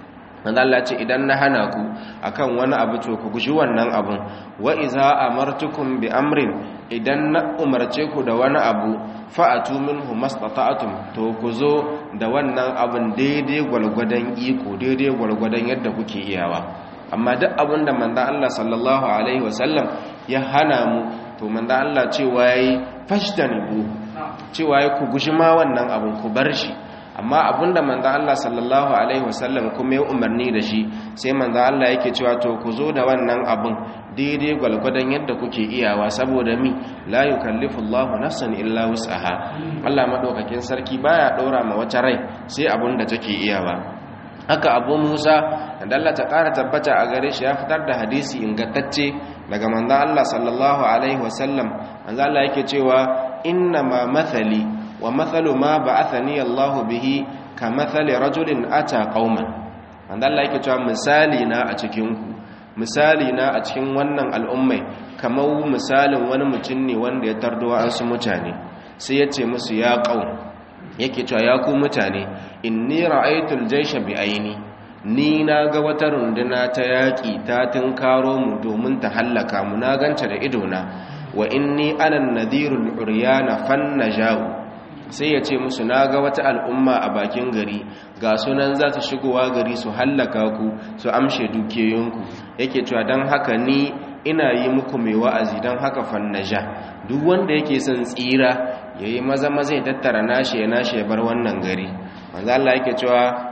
Speaker 1: manzo Allah ce idan na hana ku akan wani abu to ku guji wannan abun wa iza amartukum bi amrin idan na umarce ku da wani abu fa'atu minhu mastata'tum to ku zo da wannan abun daidai gwalgwadon iko daidai gwalgwadon yadda kuke iyawa amma duk abin da manzo Allah sallallahu alaihi wasallam ya hana mu to manzo Allah cewa yayi fashtanibu cewa yayi ku guji ma wannan abun ku bar shi amma abinda manzo Allah sallallahu alaihi wasallam kuma ya umarni da shi sai manzo Allah yake cewa to ku zo da wannan abin daidai gwalgwadon yadda kuke iyawa saboda mi la yukallifu Allahu nafsan illa wus'aha Allah madaukakin sarki baya dora ma wata rai sai abinda take iyawa haka Abu Musa da Allah ta kara tabbata a gare shi ya fitar da hadisi ingantacce daga manzo Allah sallallahu alaihi wasallam manzo Allah yake cewa inna ma mathali wa mathalu ma ba'athani Allahu bihi ka mathali rajulin ata qauman wanda Allah yake cewa misali na a cikin ku misali na a cikin wannan al'ummai kamar misalin wani mutum ne wanda ya tardo an su mutane sai ya ce musu ya qaum yake cewa ya ku mutane inni ra'aytul jaysha bi aini ni na ga wata runduna ta yaƙi ta tunkaro mu domin ta hallaka mu na ganta da idona wa inni ana nadhirul uryana fannajahu sai ya ce musu na ga wata al'umma a bakin gari ga sunan za su shigowa gari su hallaka ku su amshe dukiyoyinku yake cewa don haka ni ina yi muku mai wa'azi don haka fannaja duk wanda yake son tsira ya yi maza maza ya tattara nashi ya nashi ya bar wannan gari manzo Allah yake cewa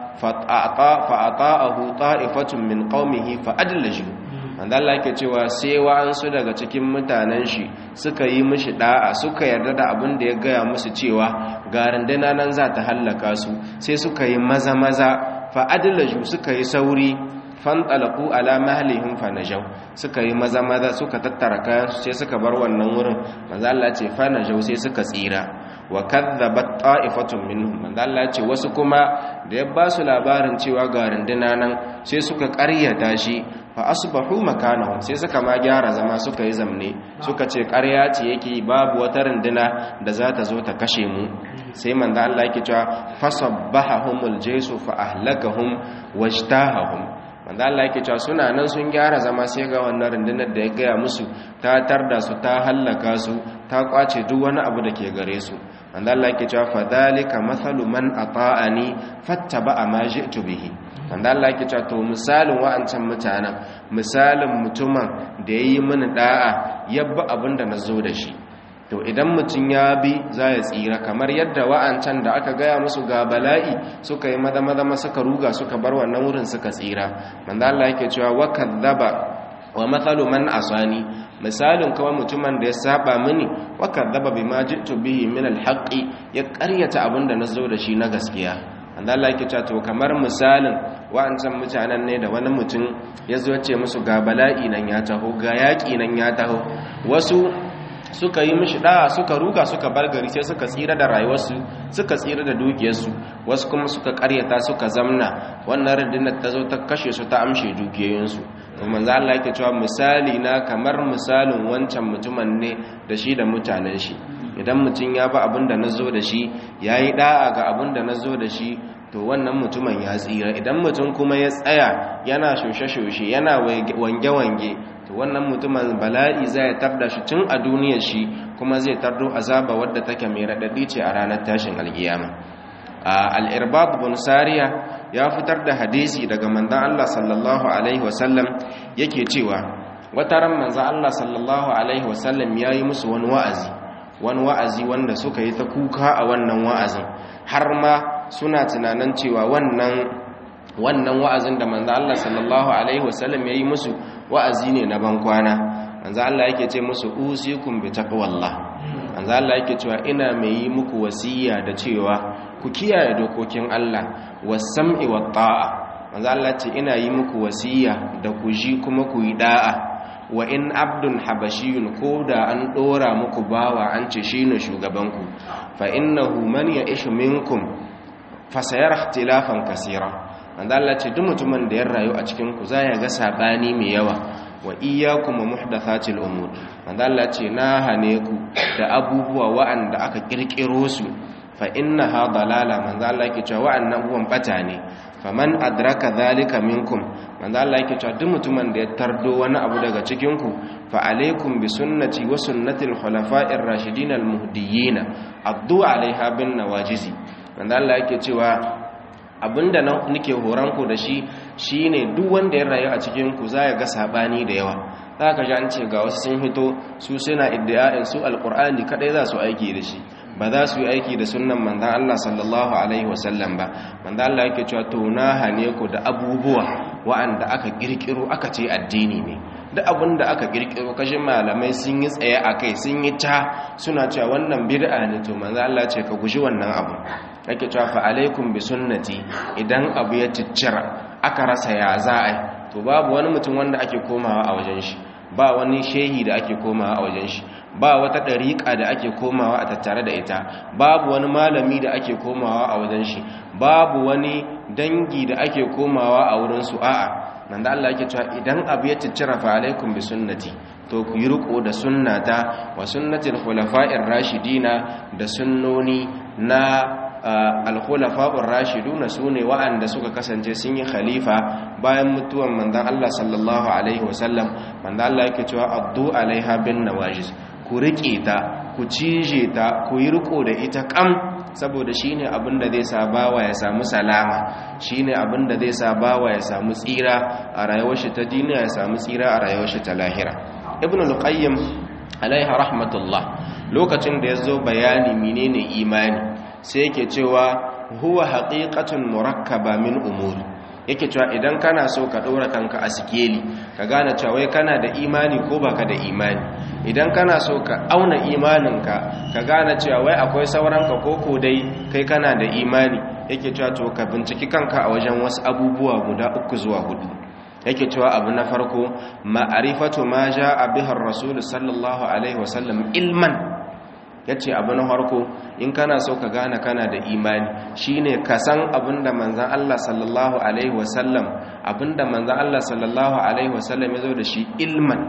Speaker 1: fa'ata'ahu ta'ifatun min qaumihi fa'adlaju wanda Allah yake cewa sai wa'ansu daga cikin mutanen shi suka yi mishi da'a suka yarda da abin da ya gaya musu cewa ga randana nan za ta hallaka su sai suka yi maza maza fa'adlaju suka yi sauri fanɗalaku ala mahalihim fanajau suka yi maza maza suka tattara kayan su sai suka bar wannan wurin manzo Allah ce fanajau sai suka tsira wa kadzabat ta'ifatun minhum manzo Allah ce wasu kuma da ya ba su labarin cewa ga runduna nan sai suka ƙaryata shi fa asbahu makanahum sai suka ma gyara zama suka yi zamne suka ce ƙarya ce yake babu wata runduna da za ta zo ta kashe mu sai manzo Allah yake cewa fasabbahumul jaysu fa ahlakahum wajtahahum manzo Allah yake cewa suna nan sun gyara zama sai ga wannan rundunar da ya gaya musu ta tarda su ta hallaka su ta kwace duk wani abu da ke gare su manzo Allah yake cewa fadhalika mathalu man ata'ani fattaba ma ji'tu bihi manzo Allah yake cewa to misalin wa'ancan mutanen misalin mutumin da yayi mini da'a yabba abinda nazo da shi to idan mutum ya bi za ya tsira kamar yadda wa'ancan da aka gaya musu ga bala'i suka yi maza maza suka ruga suka bar wannan wurin suka tsira manzo Allah yake cewa wa kadzaba wa mathalu man asani misalin kawai mutumin da ya saba mini wa kadzaba bima ji'tu bihi min alhaqi ya ƙaryata abinda nazo da shi na gaskiya manzo Allah yake cewa to kamar misalin wa'ancan mutanen ne da wani mutum ya zo ce musu ga bala'i nan ya taho ga yaƙi nan ya taho wasu suka yi mishi da'a suka ruga suka bar gari sai suka tsira da rayuwarsu suka tsira da dukiyarsu wasu kuma suka karyata suka zamna wannan rundunar ta zo ta kashe su ta amshe dukiyoyinsu to manzo Allah yake cewa misali na kamar misalin wancan mutumin ne da shi da mutanen shi idan mutum ya ba abin da nazo da shi yayi da'a ga abin da nazo da shi to wannan mutumin ya tsira idan mutum kuma ya tsaya yana shoshe-shoshe yana wange-wange to wannan mutumin bala'i zai tarda shi tun a duniyar shi kuma zai tardo azaba wadda take mai raɗaɗi ce a ranar tashin alkiyama al-irbab bin sariya ya fitar da hadisi daga manzon Allah sallallahu alaihi wasallam yake cewa wata ran manzon Allah sallallahu alaihi wasallam yayi musu wani wa'azi wani wa'azi wanda suka yi ta kuka a wannan wa'azin har ma suna tunanin cewa wannan wannan wa'azin da manzo Allah sallallahu alaihi wasallam yayi musu wa'azi ne na bankwana manzo Allah yake ce musu usikum bi taqwallah manzo Allah yake cewa ina mai yi muku wasiya da cewa ku kiyaye dokokin Allah was-sam'i wat-ta'a manzo Allah ce ina yi muku wasiya da ku ji kuma ku yi da'a wa in abdun habashiyun ko da an dora muku bawa an ce shine shugabanku fa innahu man ya'ishu minkum fasayar ikhtilafan kasira wanda Allah ce duk mutumin da ya rayu a cikin ku zai ga sabani mai yawa wa iyyakum muhdathatil umur wanda Allah ce na hane ku da abubuwa wa'anda aka kirkiro su fa innaha dalala manzo Allah yake cewa wa'annan abubuwan bata ne faman adraka zalika minkum manzo Allah yake cewa duk mutumin da ya tardo wani abu daga cikin ku fa alaikum bi sunnati wa sunnati al-khulafa'ir rashidin al-muhdiyyin addu alaiha bin nawajizi manzo Allah yake cewa abinda nake horon ku da shi shine duk wanda ya rayu a cikin ku za ya ga sabani da yawa zaka ji an ce ga wasu sun hito su suna iddia'in su alqur'ani kadai za su aiki da shi ba za su yi aiki da sunnan manzan Allah sallallahu Alaihi wasallam ba manzan Allah yake cewa to na hane ku da abubuwa wa'anda aka kirkiro aka ce addini ne duk abin da aka kirkiro kashin malamai sun yi tsaye a kai sun yi ta suna cewa wannan bid'a ne to manzan Allah ce ka guji wannan abu yake cewa fa alaikum bi sunnati idan abu ya ciccira aka rasa ya za a to babu wani mutum wanda ake komawa a wajen shi ba wani shehi da ake komawa a wajen shi ba wata ɗariƙa da ake komawa a tattare da ita babu wani malami da ake komawa a wajen shi babu wani dangi da ake komawa a wurin su a'a nan da Allah yake cewa idan abu ya ciccira fa alaikum bi sunnati to ku yi riko da sunnata wa sunnatil khulafa'ir rashidina da sunnoni na alkhulafa'ur rashiduna sune wa'anda suka kasance sun yi khalifa bayan mutuwan manzon Allah sallallahu alaihi wasallam manzon Allah yake cewa addu alaiha bin nawajiz ku riƙe ta ku cije ta ku yi riko da ita kam saboda shine abin da zai sa bawa ya samu salama shine abin da zai sa bawa ya samu tsira a rayuwar shi ta duniya ya samu tsira a rayuwar shi ta lahira ibn al-qayyim alaiha rahmatullah lokacin da yazo bayani menene imani sai yake cewa huwa haqiqatun murakkaba min umuri yake cewa idan kana so ka ɗora kanka a sikeli ka gane cewa wai kana da imani ko baka da imani idan kana so ka auna imaninka ka gane cewa wai akwai sauranka ko ko dai kai kana da imani yake cewa to ka binciki kanka a wajen wasu abubuwa guda uku zuwa hudu yake cewa abu na farko ma'arifatu ma ja'a bihar rasul sallallahu alaihi wasallam ilman ya ce abu na harko in kana so ka gane kana da imani shine ka san abinda manzan Allah sallallahu alaihi wasallam abinda manzan Allah sallallahu alaihi wasallam ya zo da shi ilman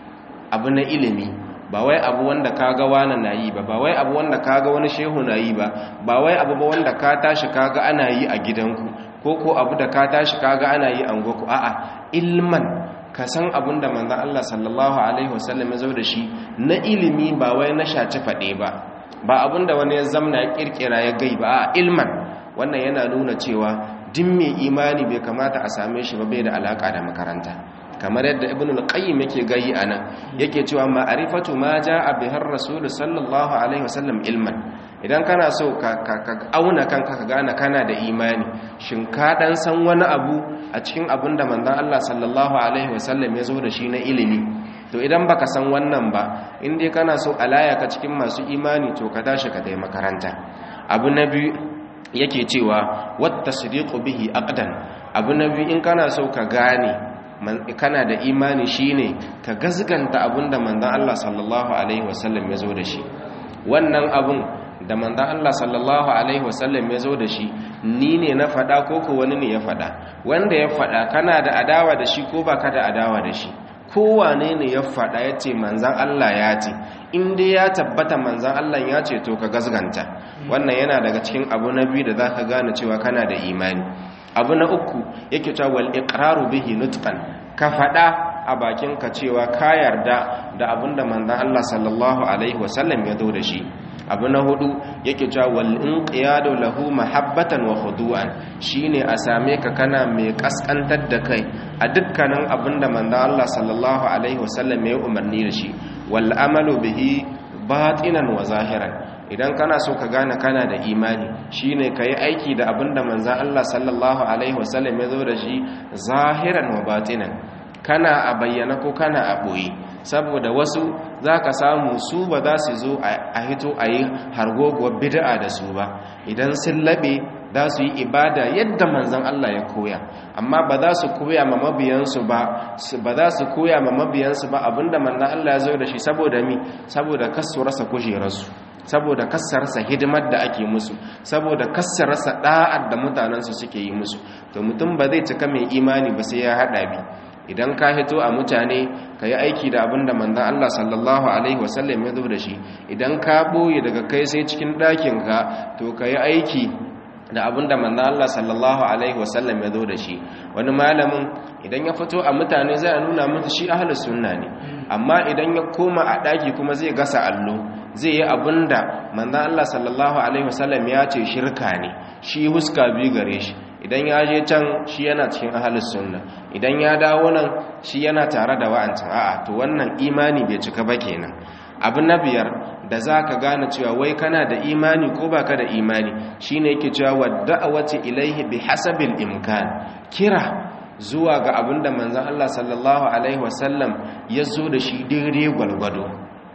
Speaker 1: abu na ilimi ba wai abu wanda kaga wani na yi ba ba wai abu wanda kaga wani shehu na yi ba ba wai abu ba wanda ka tashi kaga ana yi a gidanku ko ko abu da ka tashi kaga ana yi a goku a'a ilman ka san abin da manzan Allah sallallahu Alaihi wasallam ya zo da shi na ilimi ba wai na shaci faɗe ba ba abin da wani ya zamna ya ƙirƙira ya gai ba a ilman wannan yana nuna cewa din mai imani bai kamata a same shi ba bai da alaƙa da makaranta kamar yadda ibn al-qayyim yake gayi anan yake cewa ma'rifatu ma jaa bihar rasul sallallahu alaihi wasallam ilman idan kana so ka auna kanka ka gane kana da imani shin ka dan san wani abu a cikin abin da manzon Allah sallallahu alaihi wasallam ya zo da shi na ilimi to idan baka san wannan ba in dai kana so alaya ka cikin masu imani to ka tashi ka dai makaranta abu na biyu yake cewa wat tasdiqu bihi aqdan abu na biyu in kana so ka gane kana da imani shine ka gazganta abinda manzon Allah sallallahu alaihi wasallam ya zo da shi wannan abun da manzan Allah sallallahu Alaihi wasallam ya zo da shi ni ne na faɗa ko ko wani ne ya faɗa wanda ya faɗa kana da adawa da shi ko ba ka da adawa da shi kowane ne ya faɗa ya ce manzan Allah ya ce inda ya tabbata manzan Allah ya ce to ka gazganta wannan yana daga cikin abu na biyu da za ka gane cewa kana da imani abu na uku yake cewa wal iqraru bihi nutqan ka faɗa a bakinka cewa ka yarda da abinda manzan Allah sallallahu alaihi wasallam ya zo da shi abu na hudu yake cewa wal inqiyadu lahu mahabbatan wa khudu'an shine a same ka kana mai kaskantar da kai a dukkanin abinda manzo Allah sallallahu alaihi wasallam ya umarni da shi wal amalu bihi batinan wa zahiran idan kana so ka gane kana da imani shine kai aiki da abinda manzo Allah sallallahu alaihi wasallam ya zo da shi zahiran wa batinan kana a bayyana ko kana a boye saboda wasu za ka samu su ba za su zo a hito a yi hargoguwar bid'a da su ba idan sun laɓe za su yi ibada yadda manzan Allah ya koya amma ba za su koya ma mabiyansu ba ba za su koya ma mabiyansu ba abinda manzan Allah ya zo da shi saboda mi saboda kasu rasa kujerarsu saboda kassarsa hidimar da ake musu saboda kassarsa da'ar da mutanensu suke yi musu to mutum ba zai cika mai imani ba sai ya haɗa bi idan ka hito a mutane ka yi aiki da abin da manzan Allah sallallahu Alaihi wasallam ya zo da shi idan ka ɓoye daga kai sai cikin ɗakinka to ka yi aiki da abinda manzo Allah sallallahu alaihi wasallam ya zo da shi wani malamin idan ya fito a mutane zai nuna musu shi ahlus sunna ne amma idan ya koma a daki kuma zai gasa allo zai yi abinda manzo Allah sallallahu alaihi wasallam ya ce shirka ne shi huska bi gare shi idan ya je can shi yana cikin ahlus sunna idan ya dawo nan shi yana tare da wa'ancan a'a to wannan imani bai cika ba kenan abu na biyar da za ka gane cewa wai kana da imani ko baka da imani shine yake cewa wadda'awati ilaihi bi hasabil imkan kira zuwa ga abinda manzon Allah sallallahu alaihi wasallam ya zo da shi daidai gwalgwado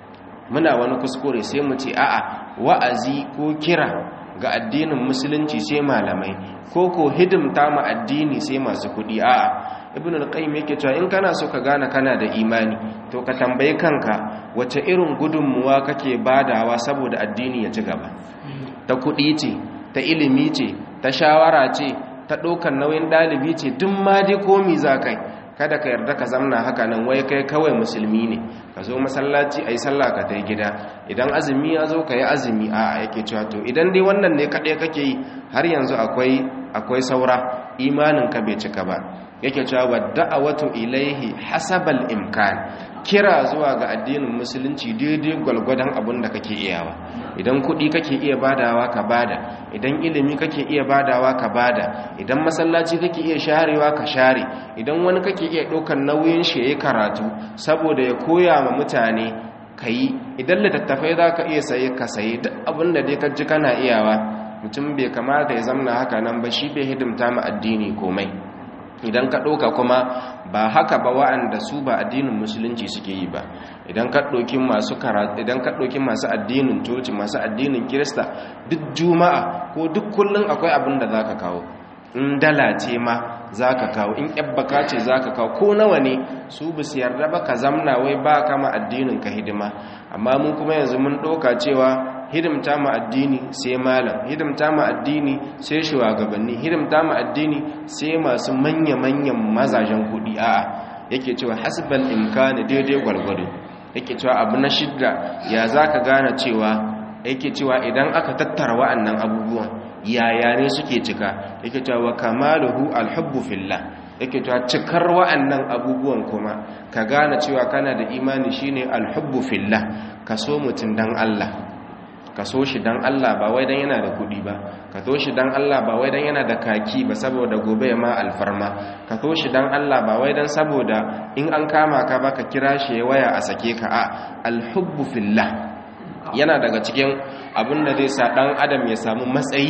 Speaker 1: muna wani kuskure sai mu ce a'a wa'azi ko kira ga addinin musulunci sai malamai ko ko hidimta ma addini sai masu kuɗi a'a ibn al-qayyim yake cewa in kana so ka gane kana da imani to ka tambayi kanka wace irin gudunmuwa kake badawa saboda addini ya ci gaba ta kuɗi ce ta ilimi ce ta shawara ce ta ɗaukar nauyin ɗalibi ce duk ma dai komi za kai kada ka yarda ka zamna haka nan wai kai kawai musulmi ne ka zo masallaci a yi sallah ka tai gida idan azumi ya zo ka yi azumi a yake cewa to idan dai wannan ne kaɗai kake yi har yanzu akwai akwai saura imaninka bai cika ba yake cewa wadda'awatu ilaihi hasabal imkan kira zuwa ga addinin musulunci daidai gwalgwadon abin da kake iyawa idan kuɗi kake iya badawa ka bada idan ilimi kake iya badawa ka bada idan masallaci kake iya sharewa ka share idan wani kake iya ɗaukar nauyin shi yayi karatu saboda ya koya ma mutane kayi idan littattafai za ka iya saye ka saye duk abin da dai ka ji kana iyawa mutum bai kamata ya zamna haka nan ba shi bai hidimta ma addini komai idan ka ɗauka kuma ba haka ba wa'anda su ba addinin musulunci suke yi ba idan ka ɗauki masu karatu idan ka ɗauki masu addinin coci masu addinin kirista duk juma'a ko duk kullum akwai abin da za ka kawo in dala ce ma za ka kawo in yabbaka ce za ka kawo ko nawa ne su ba su yarda ba ka zamna wai ba kama addinin ka hidima amma mun kuma yanzu mun ɗauka cewa hidimta ma addini sai malam hidimta ma addini sai shugabanni hidimta ma addini sai masu manya-manyan mazajen kudi a'a yake cewa hasbal imkani daidai gwargwado yake cewa abu na shidda ya zaka gane cewa yake cewa idan aka tattara wa'annan abubuwan yaya ne suke cika yake cewa wa kamaluhu alhubbu fillah yake cewa cikar wa'annan abubuwan kuma ka gane cewa kana da imani shine alhubbu fillah ka so mutun dan Allah ka so shi dan Allah ba wai dan yana da kuɗi ba ka so shi dan Allah ba wai dan yana da kaki ba saboda gobe ma alfarma ka so shi dan Allah ba wai dan saboda in an kama ka ba ka kira shi ya waya a sake ka a alhubbu fillah yana daga cikin abin da zai sa dan adam ya samu matsayi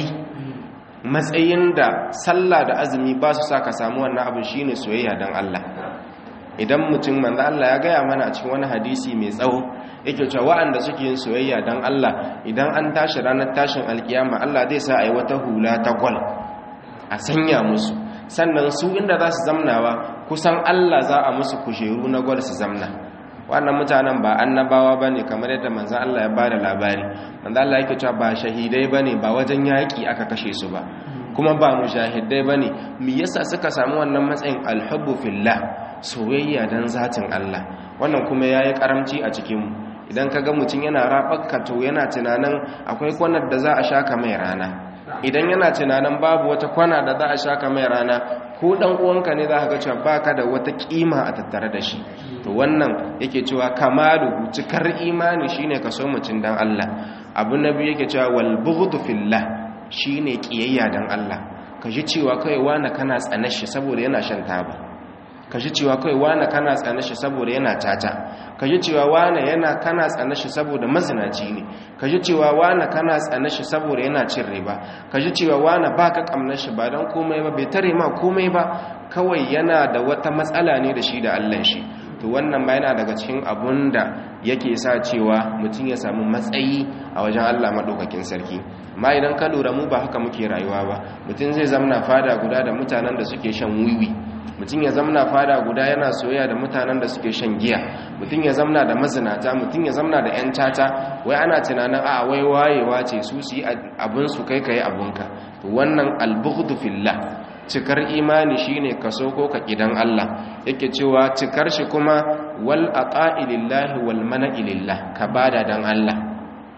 Speaker 1: matsayin da sallah da azumi ba su sa ka samu wannan abin shine soyayya dan Allah idan mutum manzo Allah ya gaya mana a cikin wani hadisi mai tsawo yake cewa waɗanda suke yin soyayya dan Allah idan an tashi ranar tashin alkiyama Allah zai sa ayi wata hula ta gwal a sanya musu sannan su inda za su zamnawa kusan Allah za a musu kujeru na gwal su zamna wannan mutanen ba annabawa bane kamar yadda manzon Allah ya bada labari manzon Allah yake cewa ba shahidai bane ba wajen yaki aka kashe su ba kuma ba mujahidai bane me yasa suka samu wannan matsayin alhubbu fillah soyayya dan zatin Allah wannan kuma yayi karamci a cikin mu idan kaga mutum yana rabakka to yana tunanin akwai kwanar da za a shaka mai rana idan yana tunanin babu wata kwana da za a shaka mai rana ko dan uwanka ne za ka ga cewa baka da wata kima a tattare da shi to wannan yake cewa kamalu cikar imani shine ka so mutum dan Allah abu nabi yake cewa wal bughdu fillah shine kiyayya dan Allah ka ji cewa kai wani kana tsanar shi saboda yana shan taba ka ji cewa kai wani kana tsanar shi saboda yana tata ka ji cewa wani yana kana tsanar shi saboda mazinaci ne ka ji cewa wani kana tsanar shi saboda yana cin riba ka ji cewa wani baka kamnar shi ba dan komai ba bai tare ma komai ba kawai yana da wata matsala ne da shi da Allah shi to wannan ma yana daga cikin abun da yake sa cewa mutum ya samu matsayi a wajen Allah maɗaukakin sarki amma idan ka lura mu ba haka muke rayuwa ba mutum zai zamna fada guda da mutanen da suke shan wiwi mutum ya zamna fada guda yana soyayya da mutanen da suke shan giya mutum ya zamna da mazinata mutum ya zamna da 'yan tata wai ana tunanin a wai wayewa ce su su yi abinsu kai ka yi abinka to wannan albughdu fillah cikar imani shine kaso ko ka kidan Allah yake cewa cikar shi kuma wal aqa'i lillahi wal mana'i lillah ka bada dan Allah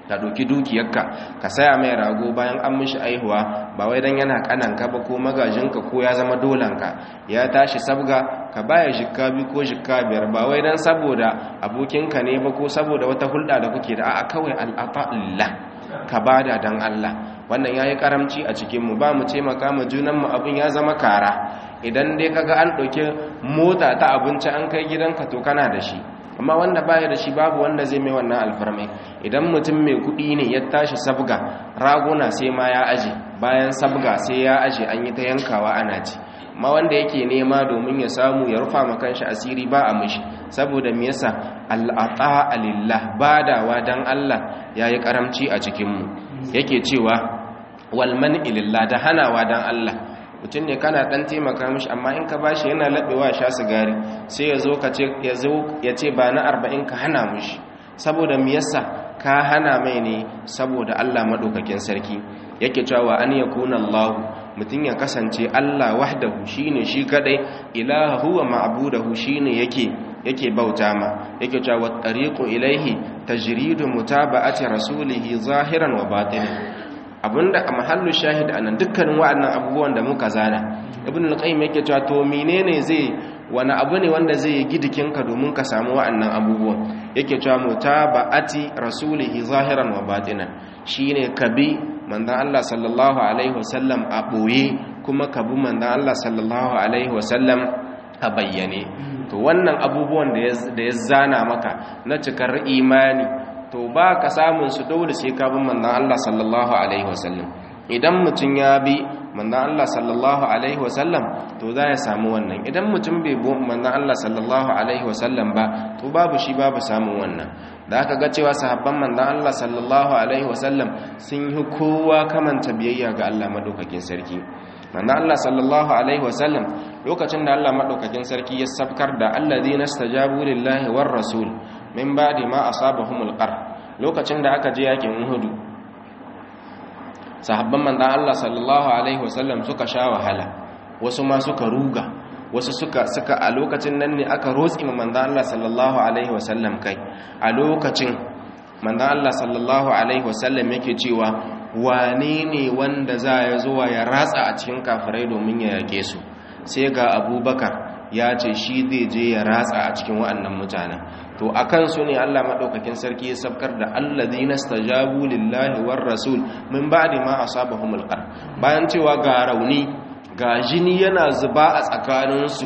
Speaker 1: ka ɗauki dukiyarka ka saya mai rago bayan an mishi aihuwa ba wai dan yana kananka ba ko magajinka ko ya zama dolanka ya tashi sabga ka baya jikka bi ko jikka biyar ba wai dan saboda abokinka ne ba ko saboda wata hulɗa da kuke da a'a kawai al'ata lillah ka bada dan Allah wannan yayi karamci a cikin mu ba mu taimaka mu junan mu abin ya zama kara idan dai kaga an ɗauki mota ta abinci an kai gidanka to kana da shi amma wanda baya da shi babu wanda zai mai wannan alfarmai idan mutum mai kuɗi ne ya tashi sabga raguna sai ma ya aje bayan sabga sai ya aje an yi ta yankawa ana ci amma wanda yake nema domin ya samu ya rufa ma kanshi asiri ba a mishi saboda me yasa al'ata lillah badawa dan Allah yayi karamci a cikin mu yake cewa wal man'i lillah da hanawa dan Allah mutum ne kana dan taimaka mishi amma in ka bashi yana labewa sha sigari sai ya zo ka ce ya zo ya ce ba na 40 ka hana mishi saboda me yasa ka hana mai ne saboda Allah madaukakin sarki yake cewa an yakuna Allah mutum ya kasance Allah wahdahu shine shi kadai ilahu wa ma'budahu shine yake yake bauta ma yake cewa tariqu ilaihi tajridu mutaba'ati rasulihi zahiran wa batinan abinda a mahallu shahid anan dukkanin wa'annan abubuwan da muka zana ibn al-qayyim yake cewa to menene zai wani abu ne wanda zai yi gidikinka domin ka samu wa'annan abubuwan yake cewa mutaba'ati rasulihi zahiran wa batinan shine kabi manzon Allah sallallahu alaihi wasallam a boye kuma kabi manzon Allah sallallahu alaihi wasallam a bayyane to wannan abubuwan da ya zana maka na cikar imani to ba ka samun su dole sai ka bin manzon Allah sallallahu alaihi wasallam idan mutum ya bi manzon Allah sallallahu alaihi wasallam to za ya samu wannan idan mutum bai bi manzon Allah sallallahu alaihi wasallam ba to babu shi babu samun wannan da aka ga cewa sahabban manzon Allah sallallahu alaihi wasallam sun yi kowa kamanta biyayya ga Allah madaukakin sarki manzon Allah sallallahu alaihi wasallam lokacin da Allah madaukakin sarki ya sabkar da alladhina stajabu lillahi war rasul min ba'di ma asabahumul qar lokacin da aka je yakin Uhud sahabban manzon Allah sallallahu alaihi wasallam suka sha wahala wasu ma suka ruga wasu suka suka a lokacin nan ne aka rotsi manzon Allah sallallahu alaihi wasallam kai a lokacin manzon Allah sallallahu alaihi wasallam yake cewa wane ne wanda za ya zuwa ya ratsa a cikin kafirai domin ya yake su sai ga abubakar ya ce shi zai je ya ratsa a cikin wa'annan mutanen to a kansu ne Allah maɗaukakin sarki ya sabkar da allazi na stajabu lillahi war rasul min ba'di ma asabahumul qar bayan cewa ga rauni ga jini yana zuba a tsakaninsu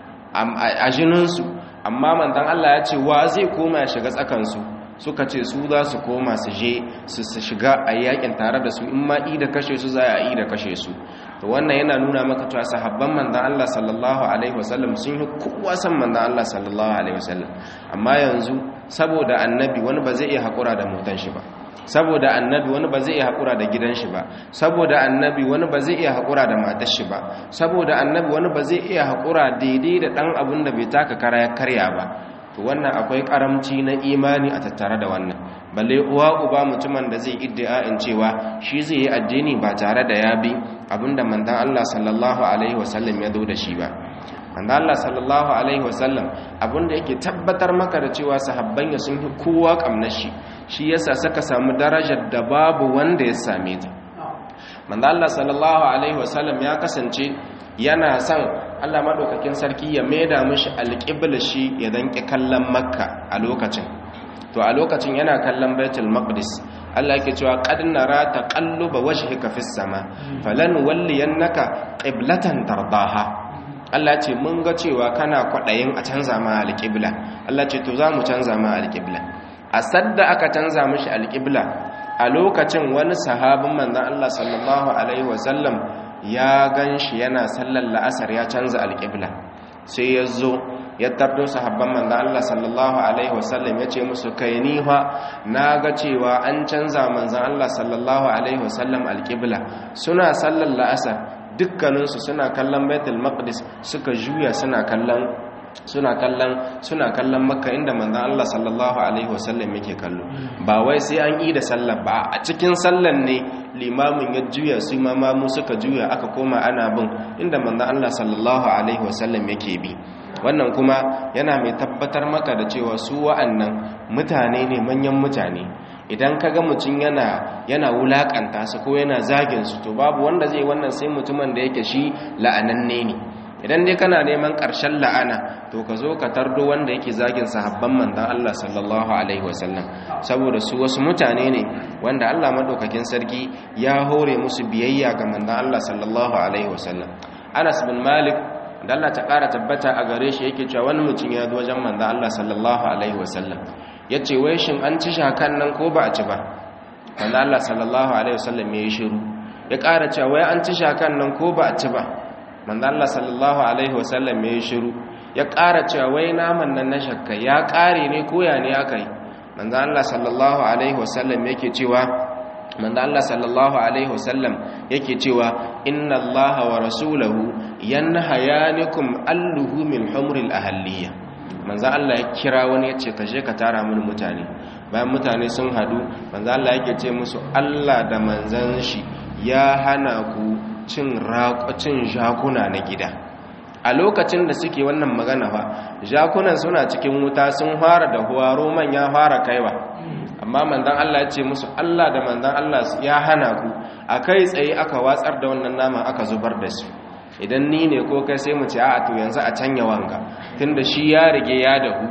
Speaker 1: a jininsu amma manzon Allah ya ce wa zai koma ya shiga tsakansu suka ce su za su koma su je su shiga a yakin tare da su in ma i da kashe su za a yi da kashe su to wannan yana nuna maka cewa sahabban manzon Allah sallallahu alaihi wasallam sun yi kowa san manzon Allah sallallahu alaihi wasallam amma yanzu saboda annabi wani ba zai iya hakura da motan shi ba saboda annabi wani ba zai iya hakura da gidan shi ba saboda annabi wani ba zai iya hakura da matar shi ba saboda annabi wani ba zai iya hakura daidai da dan abun da bai taka kara ya karya ba to wannan akwai karamci na imani a tattare da wannan balle uwa uba mutumin da zai iddia'in cewa shi zai yi addini ba tare da ya bi abinda manzon Allah sallallahu alaihi wasallam ya zo da shi ba manzon Allah sallallahu alaihi wasallam abinda yake tabbatar maka da cewa sahabban ya sun yi kowa kamnar shi shi yasa saka samu darajar da babu wanda ya same ta manzon Allah sallallahu alaihi wasallam ya kasance yana son Allah maɗaukakin sarki ya maida mishi alƙibla shi ya danƙi kallon makka a lokacin to a lokacin yana kallon baitul maqdis Allah yake cewa qad nara taqalluba wajhika fis sama falan walliyannaka qiblatan tardaha Allah ce mun ga cewa kana kwadayin a canza ma alƙibla Allah ce to za mu canza ma alƙibla a sadda aka canza mishi alƙibla a lokacin wani sahabin manzon Allah sallallahu alaihi wasallam ya gan shi yana sallar la'asar ya canza alƙibla sai ya zo ya tardo sahabban manzan Allah sallallahu Alaihi wasallam ya ce musu kai niha na ga cewa an canza manzan Allah sallallahu Alaihi wasallam alƙibla suna sallar la'asar dukkaninsu suna kallon baitul maqdis suka juya suna kallon suna kallon suna kallon makka inda manzon Allah sallallahu alaihi wasallam yake kallo ba wai sai an yi da sallar ba a cikin sallar ne limamin ya juya su mamamu suka juya aka koma ana bin inda manzon Allah sallallahu alaihi wasallam yake bi wannan kuma yana mai tabbatar maka da cewa su wa'annan mutane ne manyan mutane idan kaga mutum yana yana wulakanta su ko yana zagin su to babu wanda zai wannan sai mutumin da yake shi la'ananne ne idan dai kana neman ƙarshen la'ana to ka zo ka tardo wanda yake zagin sahabban manzon Allah sallallahu alaihi wasallam saboda su wasu mutane ne wanda Allah madaukakin sarki ya hore musu biyayya ga manzon Allah sallallahu alaihi wasallam Anas bin Malik da Allah ta ƙara tabbata a gare shi yake cewa wani mutum ya zo wajen manzon Allah sallallahu alaihi wasallam yace wai shin an ci shakan nan ko ba a ci ba manzon Allah sallallahu alaihi wasallam ya yi shiru ya ƙara cewa wai an ci shakan nan ko ba a ci ba manzo Allah sallallahu alaihi wasallam ya shiru ya ƙara cewa wai naman nan na shakka ya ƙare ne ko ya ne aka yi manzo Allah sallallahu alaihi wasallam yake cewa manzo Allah sallallahu alaihi wasallam yake cewa inna Allah wa rasulahu yanhayanikum alluhu min humril ahliya manzo Allah ya kira wani ya ce ka je ka tara mini mutane bayan mutane sun hadu manzo Allah yake ce musu Allah da manzon shi ya hana ku cin raƙocin jakuna na gida a lokacin da suke wannan magana fa jakunan suna cikin wuta sun fara da huwa roman ya fara kaiwa amma manzon Allah ya ce musu Allah da manzon Allah ya hana ku a kai tsaye aka watsar da wannan nama aka zubar da su idan ni ne ko kai sai mu ce a to yanzu a canya wanga tunda shi ya rige ya dahu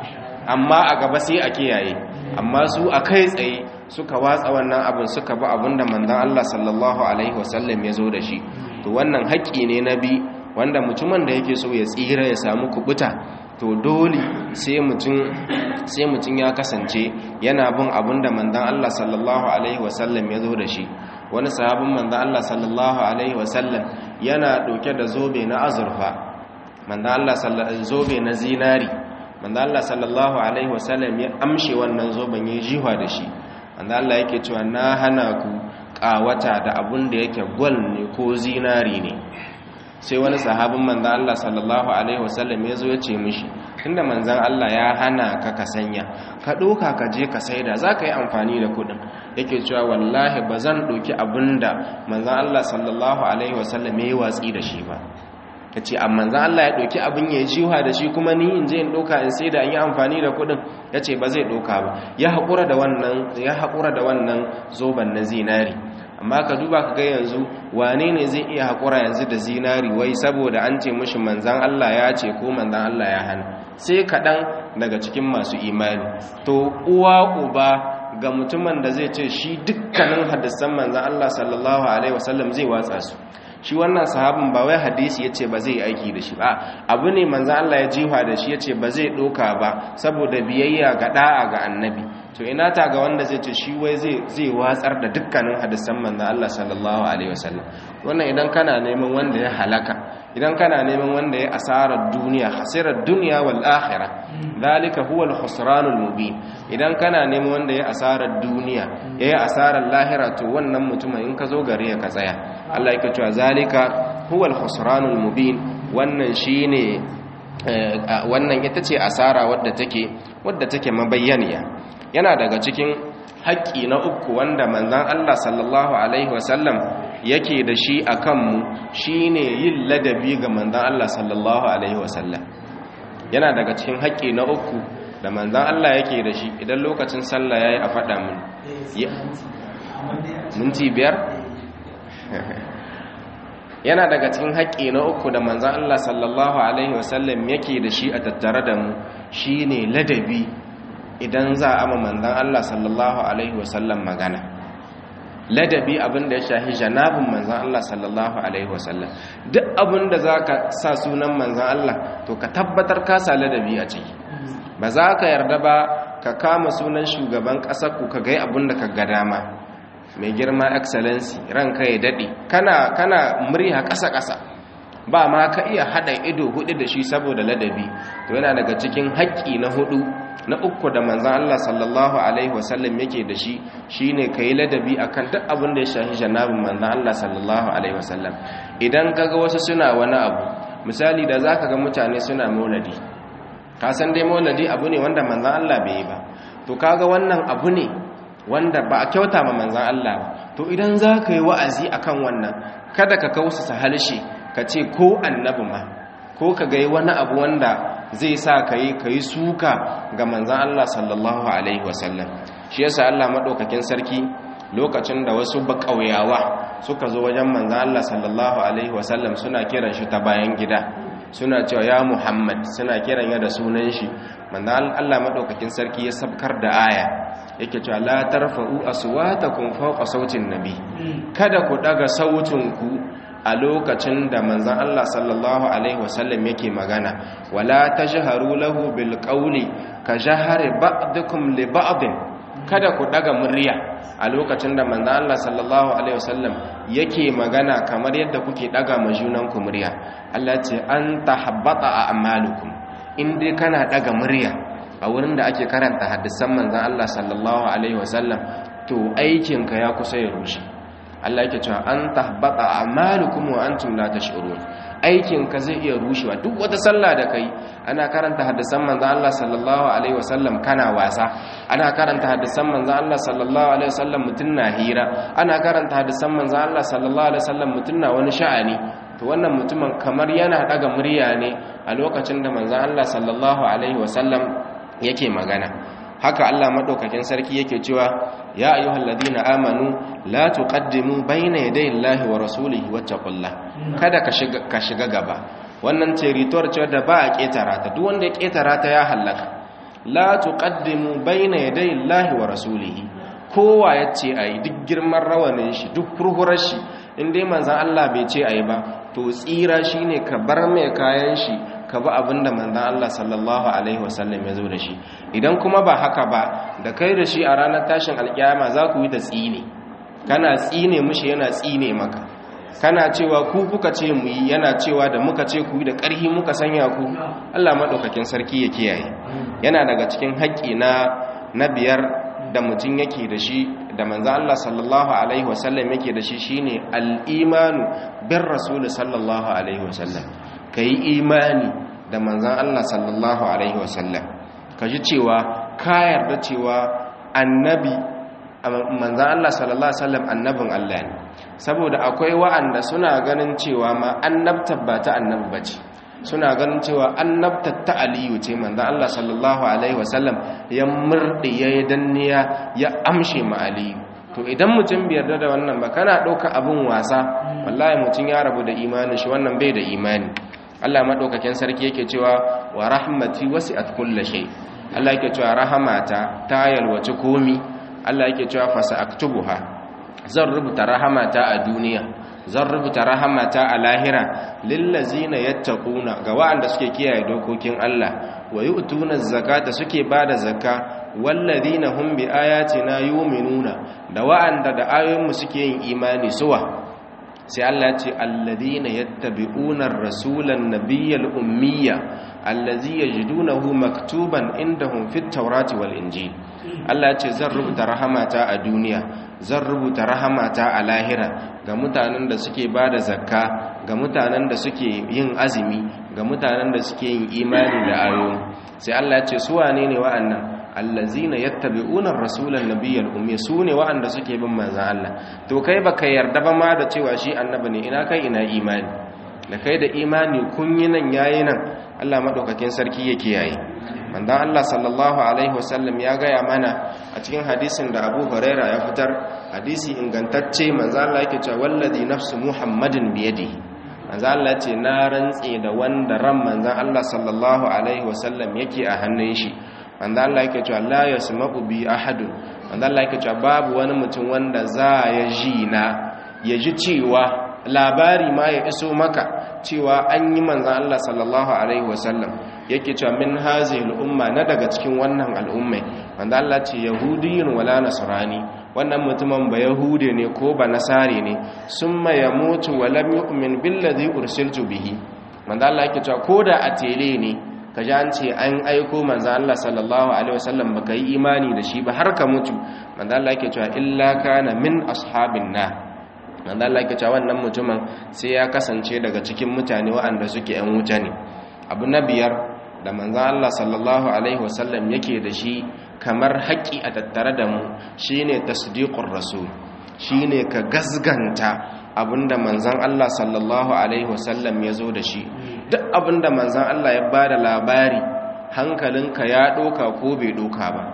Speaker 1: amma a gaba sai a kiyaye amma su a kai tsaye suka watsa wannan abin suka bi abin da manzon Allah sallallahu alaihi wasallam ya zo da shi to wannan haƙƙi ne na bi wanda mutumin da yake so ya tsira ya samu kubuta to dole sai mutum sai mutum ya kasance yana bin abin da manzon Allah sallallahu alaihi wasallam ya zo da shi wani sahabin manzon Allah sallallahu alaihi wasallam yana dauke da zobe na azurfa manzon Allah sallallahu zobe na zinari manzon Allah sallallahu alaihi wasallam ya amshe wannan zoben ya jiwa da shi manzon Allah yake cewa na hana ku kawata da abun da yake gwal ne ko zinari ne sai wani sahabin manzan Allah sallallahu Alaihi wasallam ya zo ya ce mishi tunda manzan Allah ya hana ka ka sanya ka ɗoka ka je ka saida za ka yi amfani da kuɗin yake cewa wallahi ba zan ɗoki abin da manzan Allah sallallahu Alaihi wasallam ya yi watsi da shi ba ka ce amma manzan Allah ya ɗoki abin ya jiwa da shi kuma ni in je in ɗoka in saida in yi amfani da kuɗin ya ce ba zai ɗoka ba ya haƙura da wannan ya haƙura da wannan zoben na zinari amma ka duba ka ga yanzu wane ne zai iya haƙura yanzu da zinari wai saboda an ce mashi manzan Allah ya ce ko manzan Allah ya hana sai kaɗan daga cikin masu imani to uwa uba ga mutumin da zai ce shi dukkanin hadisan manzan Allah sallallahu alaihi wasallam zai watsa su shi wannan sahabin ba wai hadisi ya ce ba zai aiki da shi ba abu ne manzan Allah ya jiwa da shi ya ce ba zai ɗoka ba saboda biyayya ga ɗa'a ga annabi to ina ta ga wanda zai ce shi wai zai watsar da dukkanin hadisan manzan Allah sallallahu alaihi wasallam wannan idan kana neman wanda ya halaka idan kana neman wanda ya asarar duniya hasirar duniya wal akhirah zalika huwa al khusranul mubin idan kana neman wanda ya asarar duniya yayi asarar lahira to wannan mutumin in ka zo gare ya ka tsaya Allah yake cewa zalika huwa al khusranul mubin wannan shine wannan ita ce asara wadda take wadda take mabayyaniya yana daga cikin haƙƙi na uku wanda manzan Allah sallallahu Alaihi wasallam yake da shi a kanmu shi ne yin ladabi ga manzan Allah sallallahu Alaihi wasallam yana daga cikin haƙƙi na uku da manzan Allah yake da shi idan lokacin sallah ya yi a faɗa mun minti biyar yana daga cikin haƙƙi na uku da manzan Allah sallallahu Alaihi wasallam yake da shi a tattare da mu shi ne ladabi idan za a manzan Allah sallallahu Alaihi wasallam magana ladabi abinda ya shahi janabin manzan Allah sallallahu Alaihi wasallam duk abinda za ka sa sunan manzan Allah to ka tabbatar ka sa ladabi a ciki ba za ka yarda ba ka kama sunan shugaban ƙasar ku ka gai abinda ka ga dama mai girma excellency ranka ya daɗe kana kana murya ƙasa-ƙasa ba ma ka iya haɗa ido hudu da shi saboda ladabi to yana daga cikin haƙƙi na hudu na uku da manzan Allah sallallahu Alaihi wasallam yake da shi shi ne ka yi ladabi a kan duk abin da ya shahi janabin manzan Allah sallallahu Alaihi wasallam idan ka ga wasu suna wani abu misali da za ka ga mutane suna mauladi ka san dai mauladi abu ne wanda manzan Allah bai yi ba to kaga wannan abu ne wanda ba a kyauta ma manzan Allah ba to idan za ka yi wa'azi akan wannan kada ka kausa halshe ka ce ko annabi ma ko ka ga wani abu wanda zai sa ka yi ka yi suka ga manzan Allah sallallahu Alaihi wasallam shi yasa Allah madaukakin sarki lokacin da wasu bakauyawa suka zo wajen manzon Allah sallallahu alaihi wasallam suna kiran shi ta bayan gida suna cewa ya Muhammad suna kiran ya da sunan shi manzon Allah madaukakin sarki ya sabkar da aya yake cewa la tarfa'u aswatakum fawqa sautin nabi kada ku daga sautin ku a lokacin da manzon Allah sallallahu alaihi wasallam yake magana wala tajharu lahu bil qawli ka jahari ba'dukum li ba'din kada ku daga murya a lokacin da manzon Allah sallallahu alaihi wasallam yake magana kamar yadda kuke daga majunan ku murya Allah ce an tahabbata a'malukum in dai kana daga murya a wurin da ake karanta hadisan manzan Allah sallallahu Alaihi wasallam to aikinka ya kusa ya rushe Allah yake cewa an tahbata amalukum wa antum la tash'urun aikinka zai iya rushewa duk wata sallah da kai ana karanta hadisan manzan Allah sallallahu Alaihi wasallam kana wasa ana karanta hadisan manzan Allah sallallahu Alaihi wasallam mutun na hira ana karanta hadisan manzan Allah sallallahu Alaihi wasallam mutun na wani sha'ani to wannan mutumin kamar yana daga murya ne a lokacin da manzan Allah sallallahu Alaihi wasallam yake magana haka Allah madaukakin sarki yake cewa ya ayyuhal ladina amanu la tuqaddimu bayna yaday Allahi wa rasulihi wattaqullah kada ka shiga ka shiga gaba wannan territory ce da ba a ketara ta duk wanda ya ketara ta ya halaka la tuqaddimu bayna yaday Allahi wa rasulihi kowa yace ayi duk girman rawanin shi duk furhurar shi in dai manzon Allah bai ce ayi ba to tsira shine ka bar mai kayan shi ka bi abin da manzan Allah sallallahu Alaihi wasallam ya zo da shi idan kuma ba haka ba da kai da shi a ranar tashin alkiyama za ku yi da tsine kana tsine mushi yana tsine maka kana cewa ku kuka ce mu yi yana cewa da muka ce ku yi da ƙarhi muka sanya ku Allah maɗaukakin sarki ya kiyaye yana daga cikin haƙƙi na na biyar da mutum yake da shi da manzan Allah sallallahu alaihi wasallam yake da shi shine al-imanu bin rasul sallallahu alaihi wasallam ka yi imani da manzan Allah sallallahu Alaihi wasallam ka ji cewa ka yarda cewa annabi manzan Allah sallallahu Alaihi wasallam annabin Allah ne saboda akwai wa'anda suna ganin cewa ma annabtar ba ta annabi ba ce suna ganin cewa annabtar ta aliyu ce manzan Allah sallallahu Alaihi wasallam ya murɗe ya yi danniya ya amshe ma aliyu to idan mutum bai yarda da wannan ba kana ɗauka abin wasa wallahi mutum ya rabu da imanin shi wannan bai da imani Allah madaukakin sarki yake cewa wa rahmati wasi'at kulli shay Allah yake cewa rahamata ta yalwace komi Allah yake cewa fasa aktubuha zan rubuta rahamata a duniya zan rubuta rahamata a lahira lillazina yattaquna ga wa'anda suke kiyaye dokokin Allah wa yu'tuna zakata suke bada zakka wallazina hum bi ayatina yu'minuna da wa'anda da ayoyinmu suke yin imani suwa sai Allah ce alladhina yattabi'una ar-rasulan nabiyyal ummiya allazi yajidunahu maktuban indahum fit tawrati wal injil Allah ce zan rubuta rahamata a duniya zan rubuta rahamata a lahira ga mutanen da suke bada zakka ga mutanen da suke yin azumi ga mutanen da suke yin imani da ayoyi sai Allah ce su wane ne wa'annan allazina yattabi'una ar-rasulan nabiyyal ummi sune wa'anda suke bin manzon Allah to kai baka yarda ba ma da cewa shi annabi ne ina kai ina imani da kai da imani kun yi nan yayi nan Allah madaukakin sarki yake yayi manzon Allah sallallahu alaihi wasallam ya gaya mana a cikin hadisin da Abu Huraira ya fitar hadisi ingantacce manzon Allah yake cewa wallazi nafsu muhammadin biyadihi manzon Allah ce na rantse da wanda ran manzon Allah sallallahu alaihi wasallam yake a hannun shi wanda Allah yake cewa la yasma'u bi ahadun wanda Allah yake cewa babu wani mutum wanda za ya ji na ya ji cewa labari ma ya iso maka cewa an yi manzan Allah sallallahu alaihi wasallam yake cewa min hazihi al'umma na daga cikin wannan al'ummai wanda Allah ce yahudiyyun wala nasrani wannan mutumin ba yahude ne ko ba nasari ne summa yamutu wa lam yu'min billadhi ursiltu bihi wanda Allah yake cewa koda a tele ne ka ji an ce an aiko manzan Allah sallallahu Alaihi wasallam ba ka yi imani da shi ba har ka mutu manzan Allah ke cewa illa kana min ashabin na manzan Allah ke cewa wannan mutumin sai ya kasance daga cikin mutane waɗanda suke ‘yan wuta ne abu na biyar da manzan Allah sallallahu Alaihi wasallam yake da shi kamar haƙƙi a tattare da mu shi ne tasdiƙun rasul shi ne ka gasganta abinda manzan Allah sallallahu Alaihi wasallam ya zo da shi duk abinda manzan Allah ya ba da labari hankalinka ya ɗoka ko bai ɗoka ba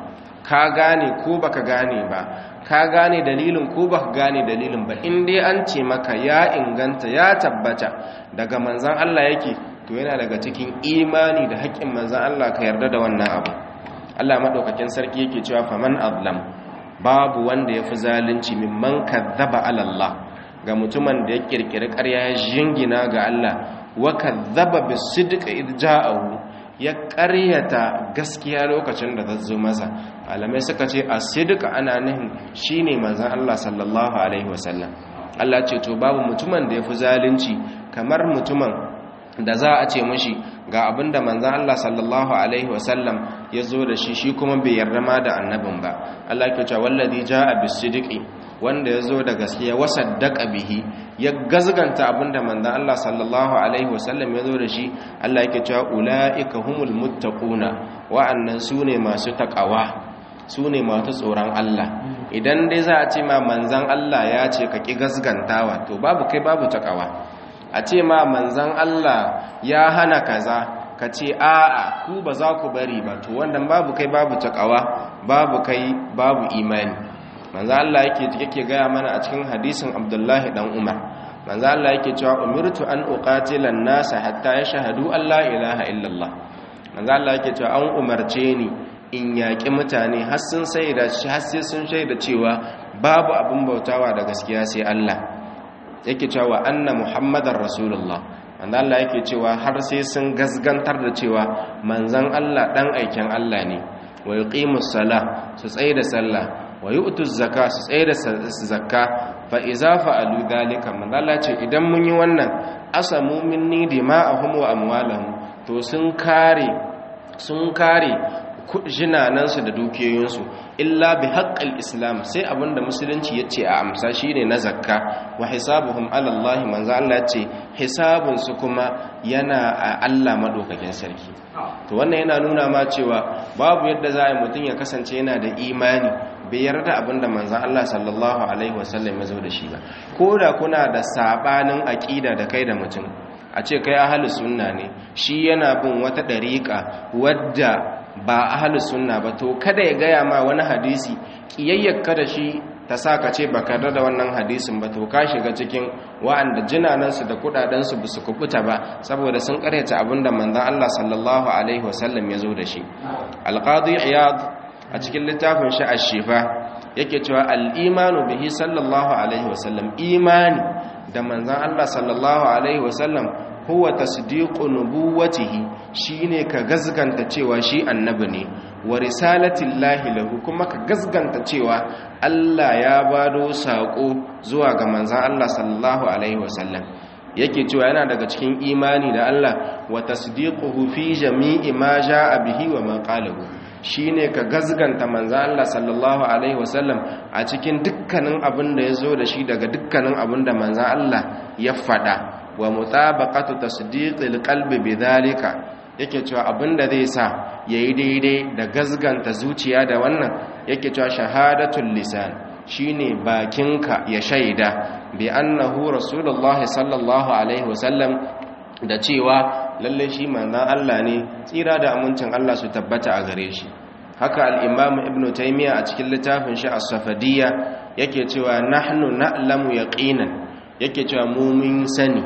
Speaker 1: ka gane ko baka gane ba ka gane dalilin ko baka gane dalilin ba in dai an ce maka ya inganta ya tabbata daga manzan Allah yake to yana daga cikin imani da haƙƙin manzan Allah ka yarda da wannan abu Allah madaukakin sarki yake cewa faman azlam babu wanda yafi zalunci mimman kadzaba ala Allah ga mutumin da ya kirkiri ƙarya ya jingina ga Allah wa kadzaba bisidqi id ja'ahu ya ƙaryata gaskiya lokacin da ta zo masa alamai suka ce a sidika ana nihin shi ne manzan Allah sallallahu Alaihi wasallam Allah ce to babu mutumin da ya fi zalunci kamar mutumin da za a ce mashi ga abin da manzan Allah sallallahu Alaihi wasallam ya zo da shi shi kuma bai yarda ma da annabin ba Allah ke cewa wallazi ja'a bisidiki wanda ya zo da gaskiya wasaddaka bihi ya gazganta abinda manzon Allah sallallahu alaihi wasallam ya zo da shi Allah yake cewa ulaika humul muttaquna wa'annan sune masu takawa sune masu tsoron Allah idan dai za a ce ma manzon Allah ya ce ka ki gazgantawa to babu kai babu takawa a ce ma manzon Allah ya hana kaza ka ce a'a ku ba za ku bari ba to wannan babu kai babu takawa babu kai babu imani manzo Allah yake yake gaya mana a cikin hadisin Abdullahi dan Umar manzo Allah yake cewa umirtu an uqatila an-nas hatta yashhadu an la ilaha illallah manzo Allah yake cewa an umarce ni in yaki mutane har sun da har sai sun shaida cewa babu abin bautawa da gaskiya sai Allah yake cewa anna muhammadar rasulullah manzo Allah yake cewa har sai sun gasgantar da cewa manzon Allah dan aikin Allah ne wa yuqimus sala su tsaye da sallah wa yu'tu zakka su tsaye da zakka fa iza fa'alu dalika manzala ce idan mun yi wannan asamu minni dima'ahum wa amwalahum to sun kare sun kare jinanansu da dukiyoyinsu illa bi haqqil islam sai abinda musulunci yace a amsa shine na zakka wa hisabuhum ala Allah manzo Allah yace hisabun su kuma yana a Allah madaukakin sarki to wannan yana nuna ma cewa babu yadda za a yi mutum ya kasance yana da imani bai yarda abinda manzan Allah sallallahu Alaihi wasallam ya zo da shi ba ko da kuna da sabanin aƙida da kai da mutum a ce kai ahalus sunna ne shi yana bin wata ɗariƙa wadda ba ahalus sunna ba to kada ya gaya ma wani hadisi ƙiyayyarka da shi ta sa ka ce baka da wannan hadisin ba to ka shiga cikin wa'anda jinanansu da kudadensu ba su kubuta ba saboda sun karyata abinda manzan Allah sallallahu alaihi wasallam ya zo da shi alqadi iyad a cikin littafin shi a shifa yake cewa al'imanu bihi sallallahu alaihi wasallam imani da manzan Allah sallallahu alaihi wasallam huwa tasdiqu nubuwatihi shine ka gazganta cewa shi annabi ne wa risalatillahi lahu kuma ka gazganta cewa Allah ya bado sako zuwa ga manzan Allah sallallahu alaihi wasallam yake cewa yana daga cikin imani da Allah wa tasdiquhu fi jami'i ma jaa bihi wa ma qalahu shine ka gazganta manzo Allah sallallahu alaihi wasallam a cikin dukkanin abin da yazo da shi daga dukkanin abin da manzo Allah ya fada wa mutabaqatu tasdiqil qalbi bidhalika yake cewa abin da zai sa yayi daidai da gazganta zuciya da wannan yake cewa shahadatul lisan shine bakinka ya shaida bi annahu rasulullah sallallahu alaihi wasallam da cewa lalle shi manzon Allah ne tsira da amincin Allah su tabbata a gare shi haka al-imam ibnu taymiya a cikin littafin shi as-safadiyya yake cewa nahnu na'lamu yaqinan yake cewa mu mun sani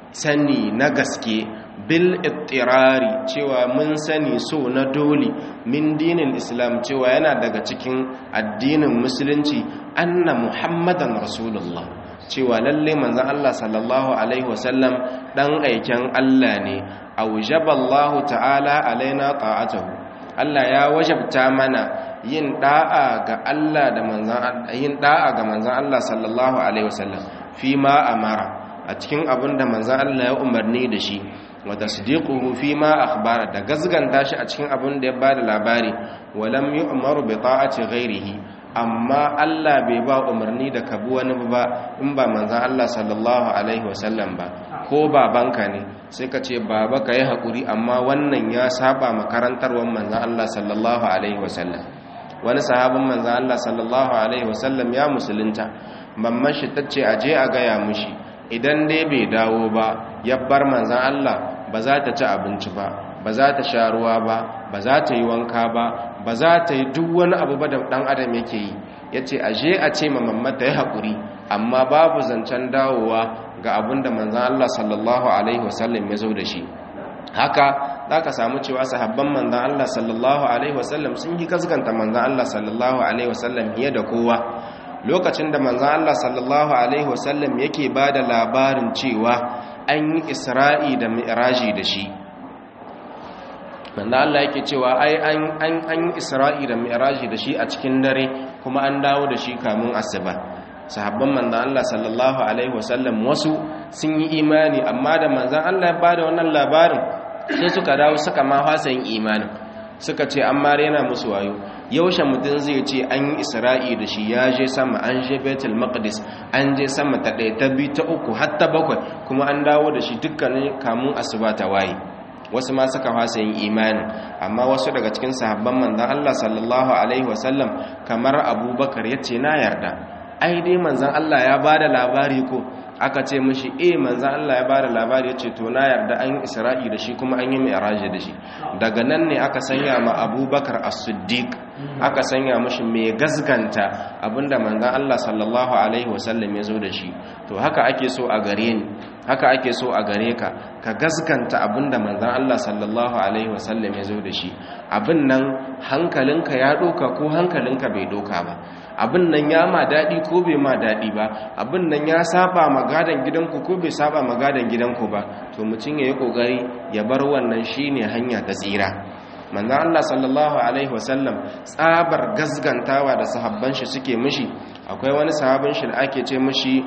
Speaker 1: sani na gaske bil ittirari cewa mun sani so na dole min dinin islam cewa yana daga cikin addinin musulunci anna muhammadan rasulullah cewa lalle manzon Allah sallallahu alaihi wasallam dan aiken Allah ne aujaballahu ta'ala alaina ta'atuhu Allah ya wajabta mana yin da'a ga Allah da manzon yin da'a ga manzon Allah sallallahu alaihi wasallam fi ma amara a cikin abin da manzon Allah ya umarni da shi wa tasdiquhu fi ma akhbara da gazganta shi a cikin abin da ya bada labari walam yu'maru bi ta'ati ghairihi amma Allah bai ba umarni da kabu wani ba in ba manzan Allah sallallahu alaihi wasallam ba ko babanka ne sai ka ce baba ka yi haƙuri amma wannan ya saba makarantarwar manzan Allah sallallahu alaihi wasallam wani sahabin manzan Allah sallallahu alaihi wasallam ya musulunta mamman shi ta ce aje a gaya mushi idan dai bai dawo ba ya bar manzan Allah ba za ta ci abinci ba ba ba za ta sha ruwa ba ba za ta yi wanka ba ba za ta yi duk wani abu ba da ɗan adam yake yi ya ce a je a ce ma mamma ta yi haƙuri amma babu zancen dawowa ga abin da manzan Allah sallallahu Alaihi wasallam ya zo da shi haka za ka samu cewa sahabban manzan Allah sallallahu Alaihi wasallam sun yi gaskanta manzan Allah sallallahu Alaihi wasallam fiye da kowa lokacin da manzan Allah sallallahu Alaihi wasallam yake ba da labarin cewa an yi isra'i da mi'raji da shi manzan Allah yake cewa ai an yi isra'i da mi'raji da shi a cikin dare kuma an dawo da shi kamun asuba sahabban manzan Allah sallallahu alaihi wasallam wasu sun yi imani amma da manzan Allah ya bada wannan labarin sai suka dawo suka ma fasa yin imanin suka ce an ma rena musu wayo yaushe mutum zai ce an yi isra'i da shi ya je sama an je betul maqdis an je sama ta ɗaya ta biyu ta uku har ta bakwai kuma an dawo da shi dukkanin kamun asuba ta waye wasu ma suka fasa yin imanin amma wasu daga cikin sahabban manzan Allah sallallahu alaihi wasallam kamar abubakar ya ce na yarda ai dai manzan Allah ya ba da labari ko aka ce mashi eh manzan Allah ya ba da labari ya ce to na yarda an yi isra'i da shi kuma an yi mi'raji da shi daga nan ne aka sanya ma abubakar as-siddiq aka sanya mashi mai gasganta abinda manzan Allah sallallahu alaihi wasallam ya zo da shi to haka ake so a gare ni haka ake so a gare ka ka gaskanta abinda manzan Allah sallallahu alaihi wasallam ya zo da shi abin nan hankalinka ya doka ko hankalinka bai doka ba abin nan ya ma daɗi ko bai ma daɗi ba abin nan ya saba magadan gidanku ko bai saba magadan gidanku ba to mutum ya yi ƙoƙari ya bar wannan shine hanya ta tsira manzan Allah sallallahu alaihi wasallam tsabar gasgantawa da sahabban shi suke mishi akwai wani sahabin shi da ake ce mishi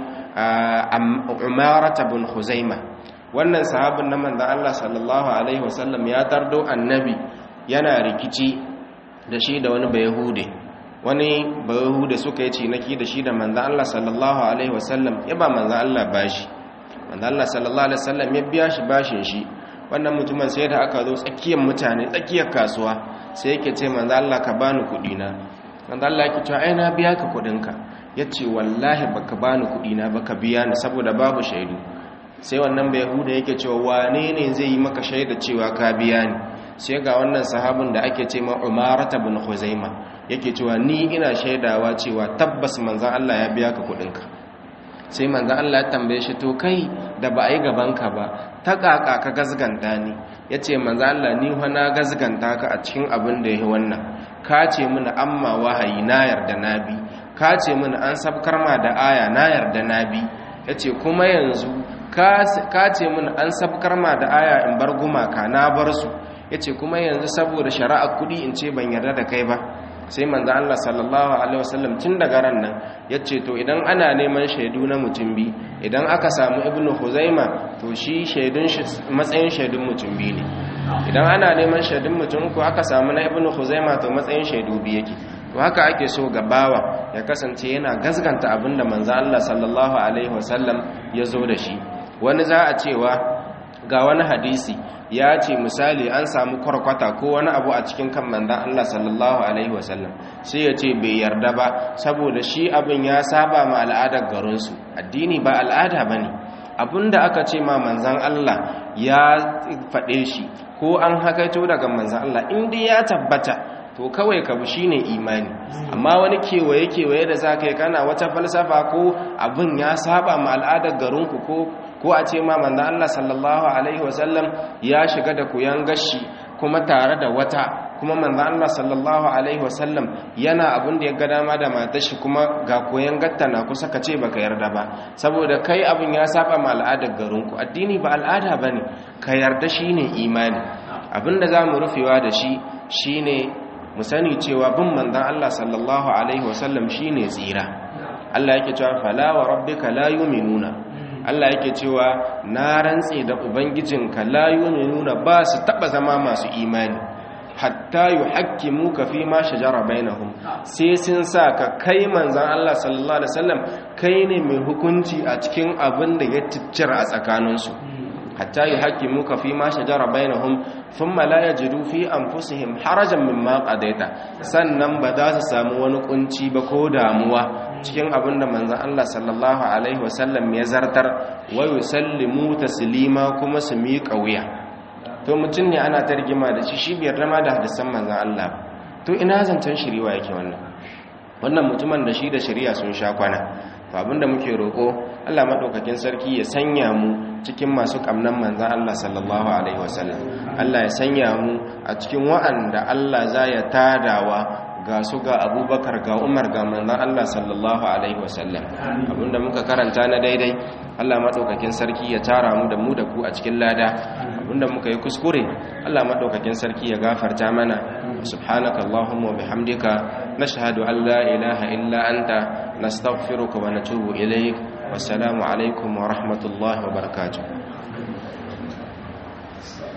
Speaker 1: umarata bin huzaima wannan sahabin na manzan Allah sallallahu alaihi wasallam ya tardo annabi yana rikici da shi da wani bayahude wani bayahude suka yi cinaki da shi da manzan Allah sallallahu alaihi wasallam ya ba manzan Allah bashi manzan Allah sallallahu alaihi wasallam ya biya shi bashin shi wannan mutumin sai da aka zo tsakiyar mutane tsakiyar kasuwa sai yake ce manzan Allah ka bani kuɗi na manzan Allah yake cewa ai na biya ka kuɗinka ya ce wallahi baka bani kuɗi na baka biya ni saboda babu shaidu sai wannan bai huda yake cewa wane ne zai yi maka shaida cewa ka biya ni sai ga wannan sahabin da ake ce ma umarata bin huzaima yake cewa ni ina shaidawa cewa tabbas manzan Allah ya biya ka kuɗinka sai manzan Allah ya tambaye shi to kai da ba a yi gabanka ba ta kaka ka gazganta ni ya ce manzan Allah ni na gazganta ka a cikin abin da ya yi wannan ka ce mini amma wahayi na yarda na bi ka ce mini an sabkar ma da aya na yarda na bi ya ce kuma yanzu ka ce mini an sabkar ma da aya in bar gumaka na bar su ya ce kuma yanzu saboda shari'a kudi in ce ban yarda da kai ba sai manzo Allah sallallahu alaihi wasallam tun daga ran nan ya ce to idan ana neman shaidu na mutum bi idan aka samu ibnu huzaima to shi shaidun shi matsayin shaidun mutum bi ne idan ana neman shaidun mutum ko aka samu na ibnu huzaima to matsayin shaidu bi yake to haka ake so ga bawa ya kasance yana gazganta abinda manzo Allah sallallahu alaihi wasallam ya zo da shi wani za a cewa ga wani hadisi ya ce misali an samu kwarkwata ko wani abu a cikin kan manzan Allah sallallahu alaihi wasallam sai ya ce bai yarda ba saboda shi abin ya saba ma al'adar garinsu addini ba al'ada ba ne abinda aka ce ma manzan Allah ya faɗe shi ko an hakaito daga manzan Allah inda ya tabbata to kawai ka bi shine imani amma wani kewaye kewaye da zaka yi kana wata falsafa ko abin ya saba ma al'adar garinku ko ko a ce ma manzo Allah sallallahu alaihi wasallam ya shiga da kuyan gashi kuma tare da wata kuma manzo Allah sallallahu alaihi wasallam yana abin da ya ga dama da matar shi kuma ga koyan gatta na kusa ka ce baka yarda ba saboda kai abin ya saba ma al'adar garinku addini ba al'ada bane ka yarda shine imani abinda zamu rufewa da shi shine mu sani cewa bin manzon Allah sallallahu alaihi wasallam shine tsira Allah yake cewa fala wa rabbika la yu'minuna Allah yake cewa na rantse da ubangijinka la yu'minuna ba su taba zama masu imani hatta yuhakkimuka fi ma shajara bainahum sai sun sa ka kai manzon Allah sallallahu alaihi wasallam kai ne mai hukunci a cikin abin da ya ciccira a tsakaninsu hatta yuhakkimuka fi ma shajara bainahum thumma la yajidu fi anfusihim harajan mimma qadaita sannan ba za su samu wani kunci ba ko damuwa cikin abin da manzon Allah sallallahu alaihi wasallam ya zartar wa yusallimu taslima kuma su miƙa wuya to mutum ne ana ta rigima da shi shi biyar rama da hadisan manzan Allah to ina zancen shiriwa yake wannan wannan mutumin da shi da shari'a sun sha kwana to abinda muke roƙo Allah madaukakin sarki ya sanya mu cikin masu kamnan manzan Allah sallallahu alaihi wasallam Allah ya sanya mu a cikin wa'anda Allah za ya tadawa ga su ga abubakar ga umar ga manzan Allah sallallahu alaihi wasallam abinda muka karanta na daidai Allah maɗaukakin sarki ya tara mu da mu da ku a cikin lada abinda muka yi kuskure Allah maɗaukakin sarki ya gafarta mana subhanaka allahumma wa bihamdika nashhadu an la ilaha illa anta nastaghfiruka wa natubu ilaik wassalamu alaikum wa rahmatullahi wa barakatuh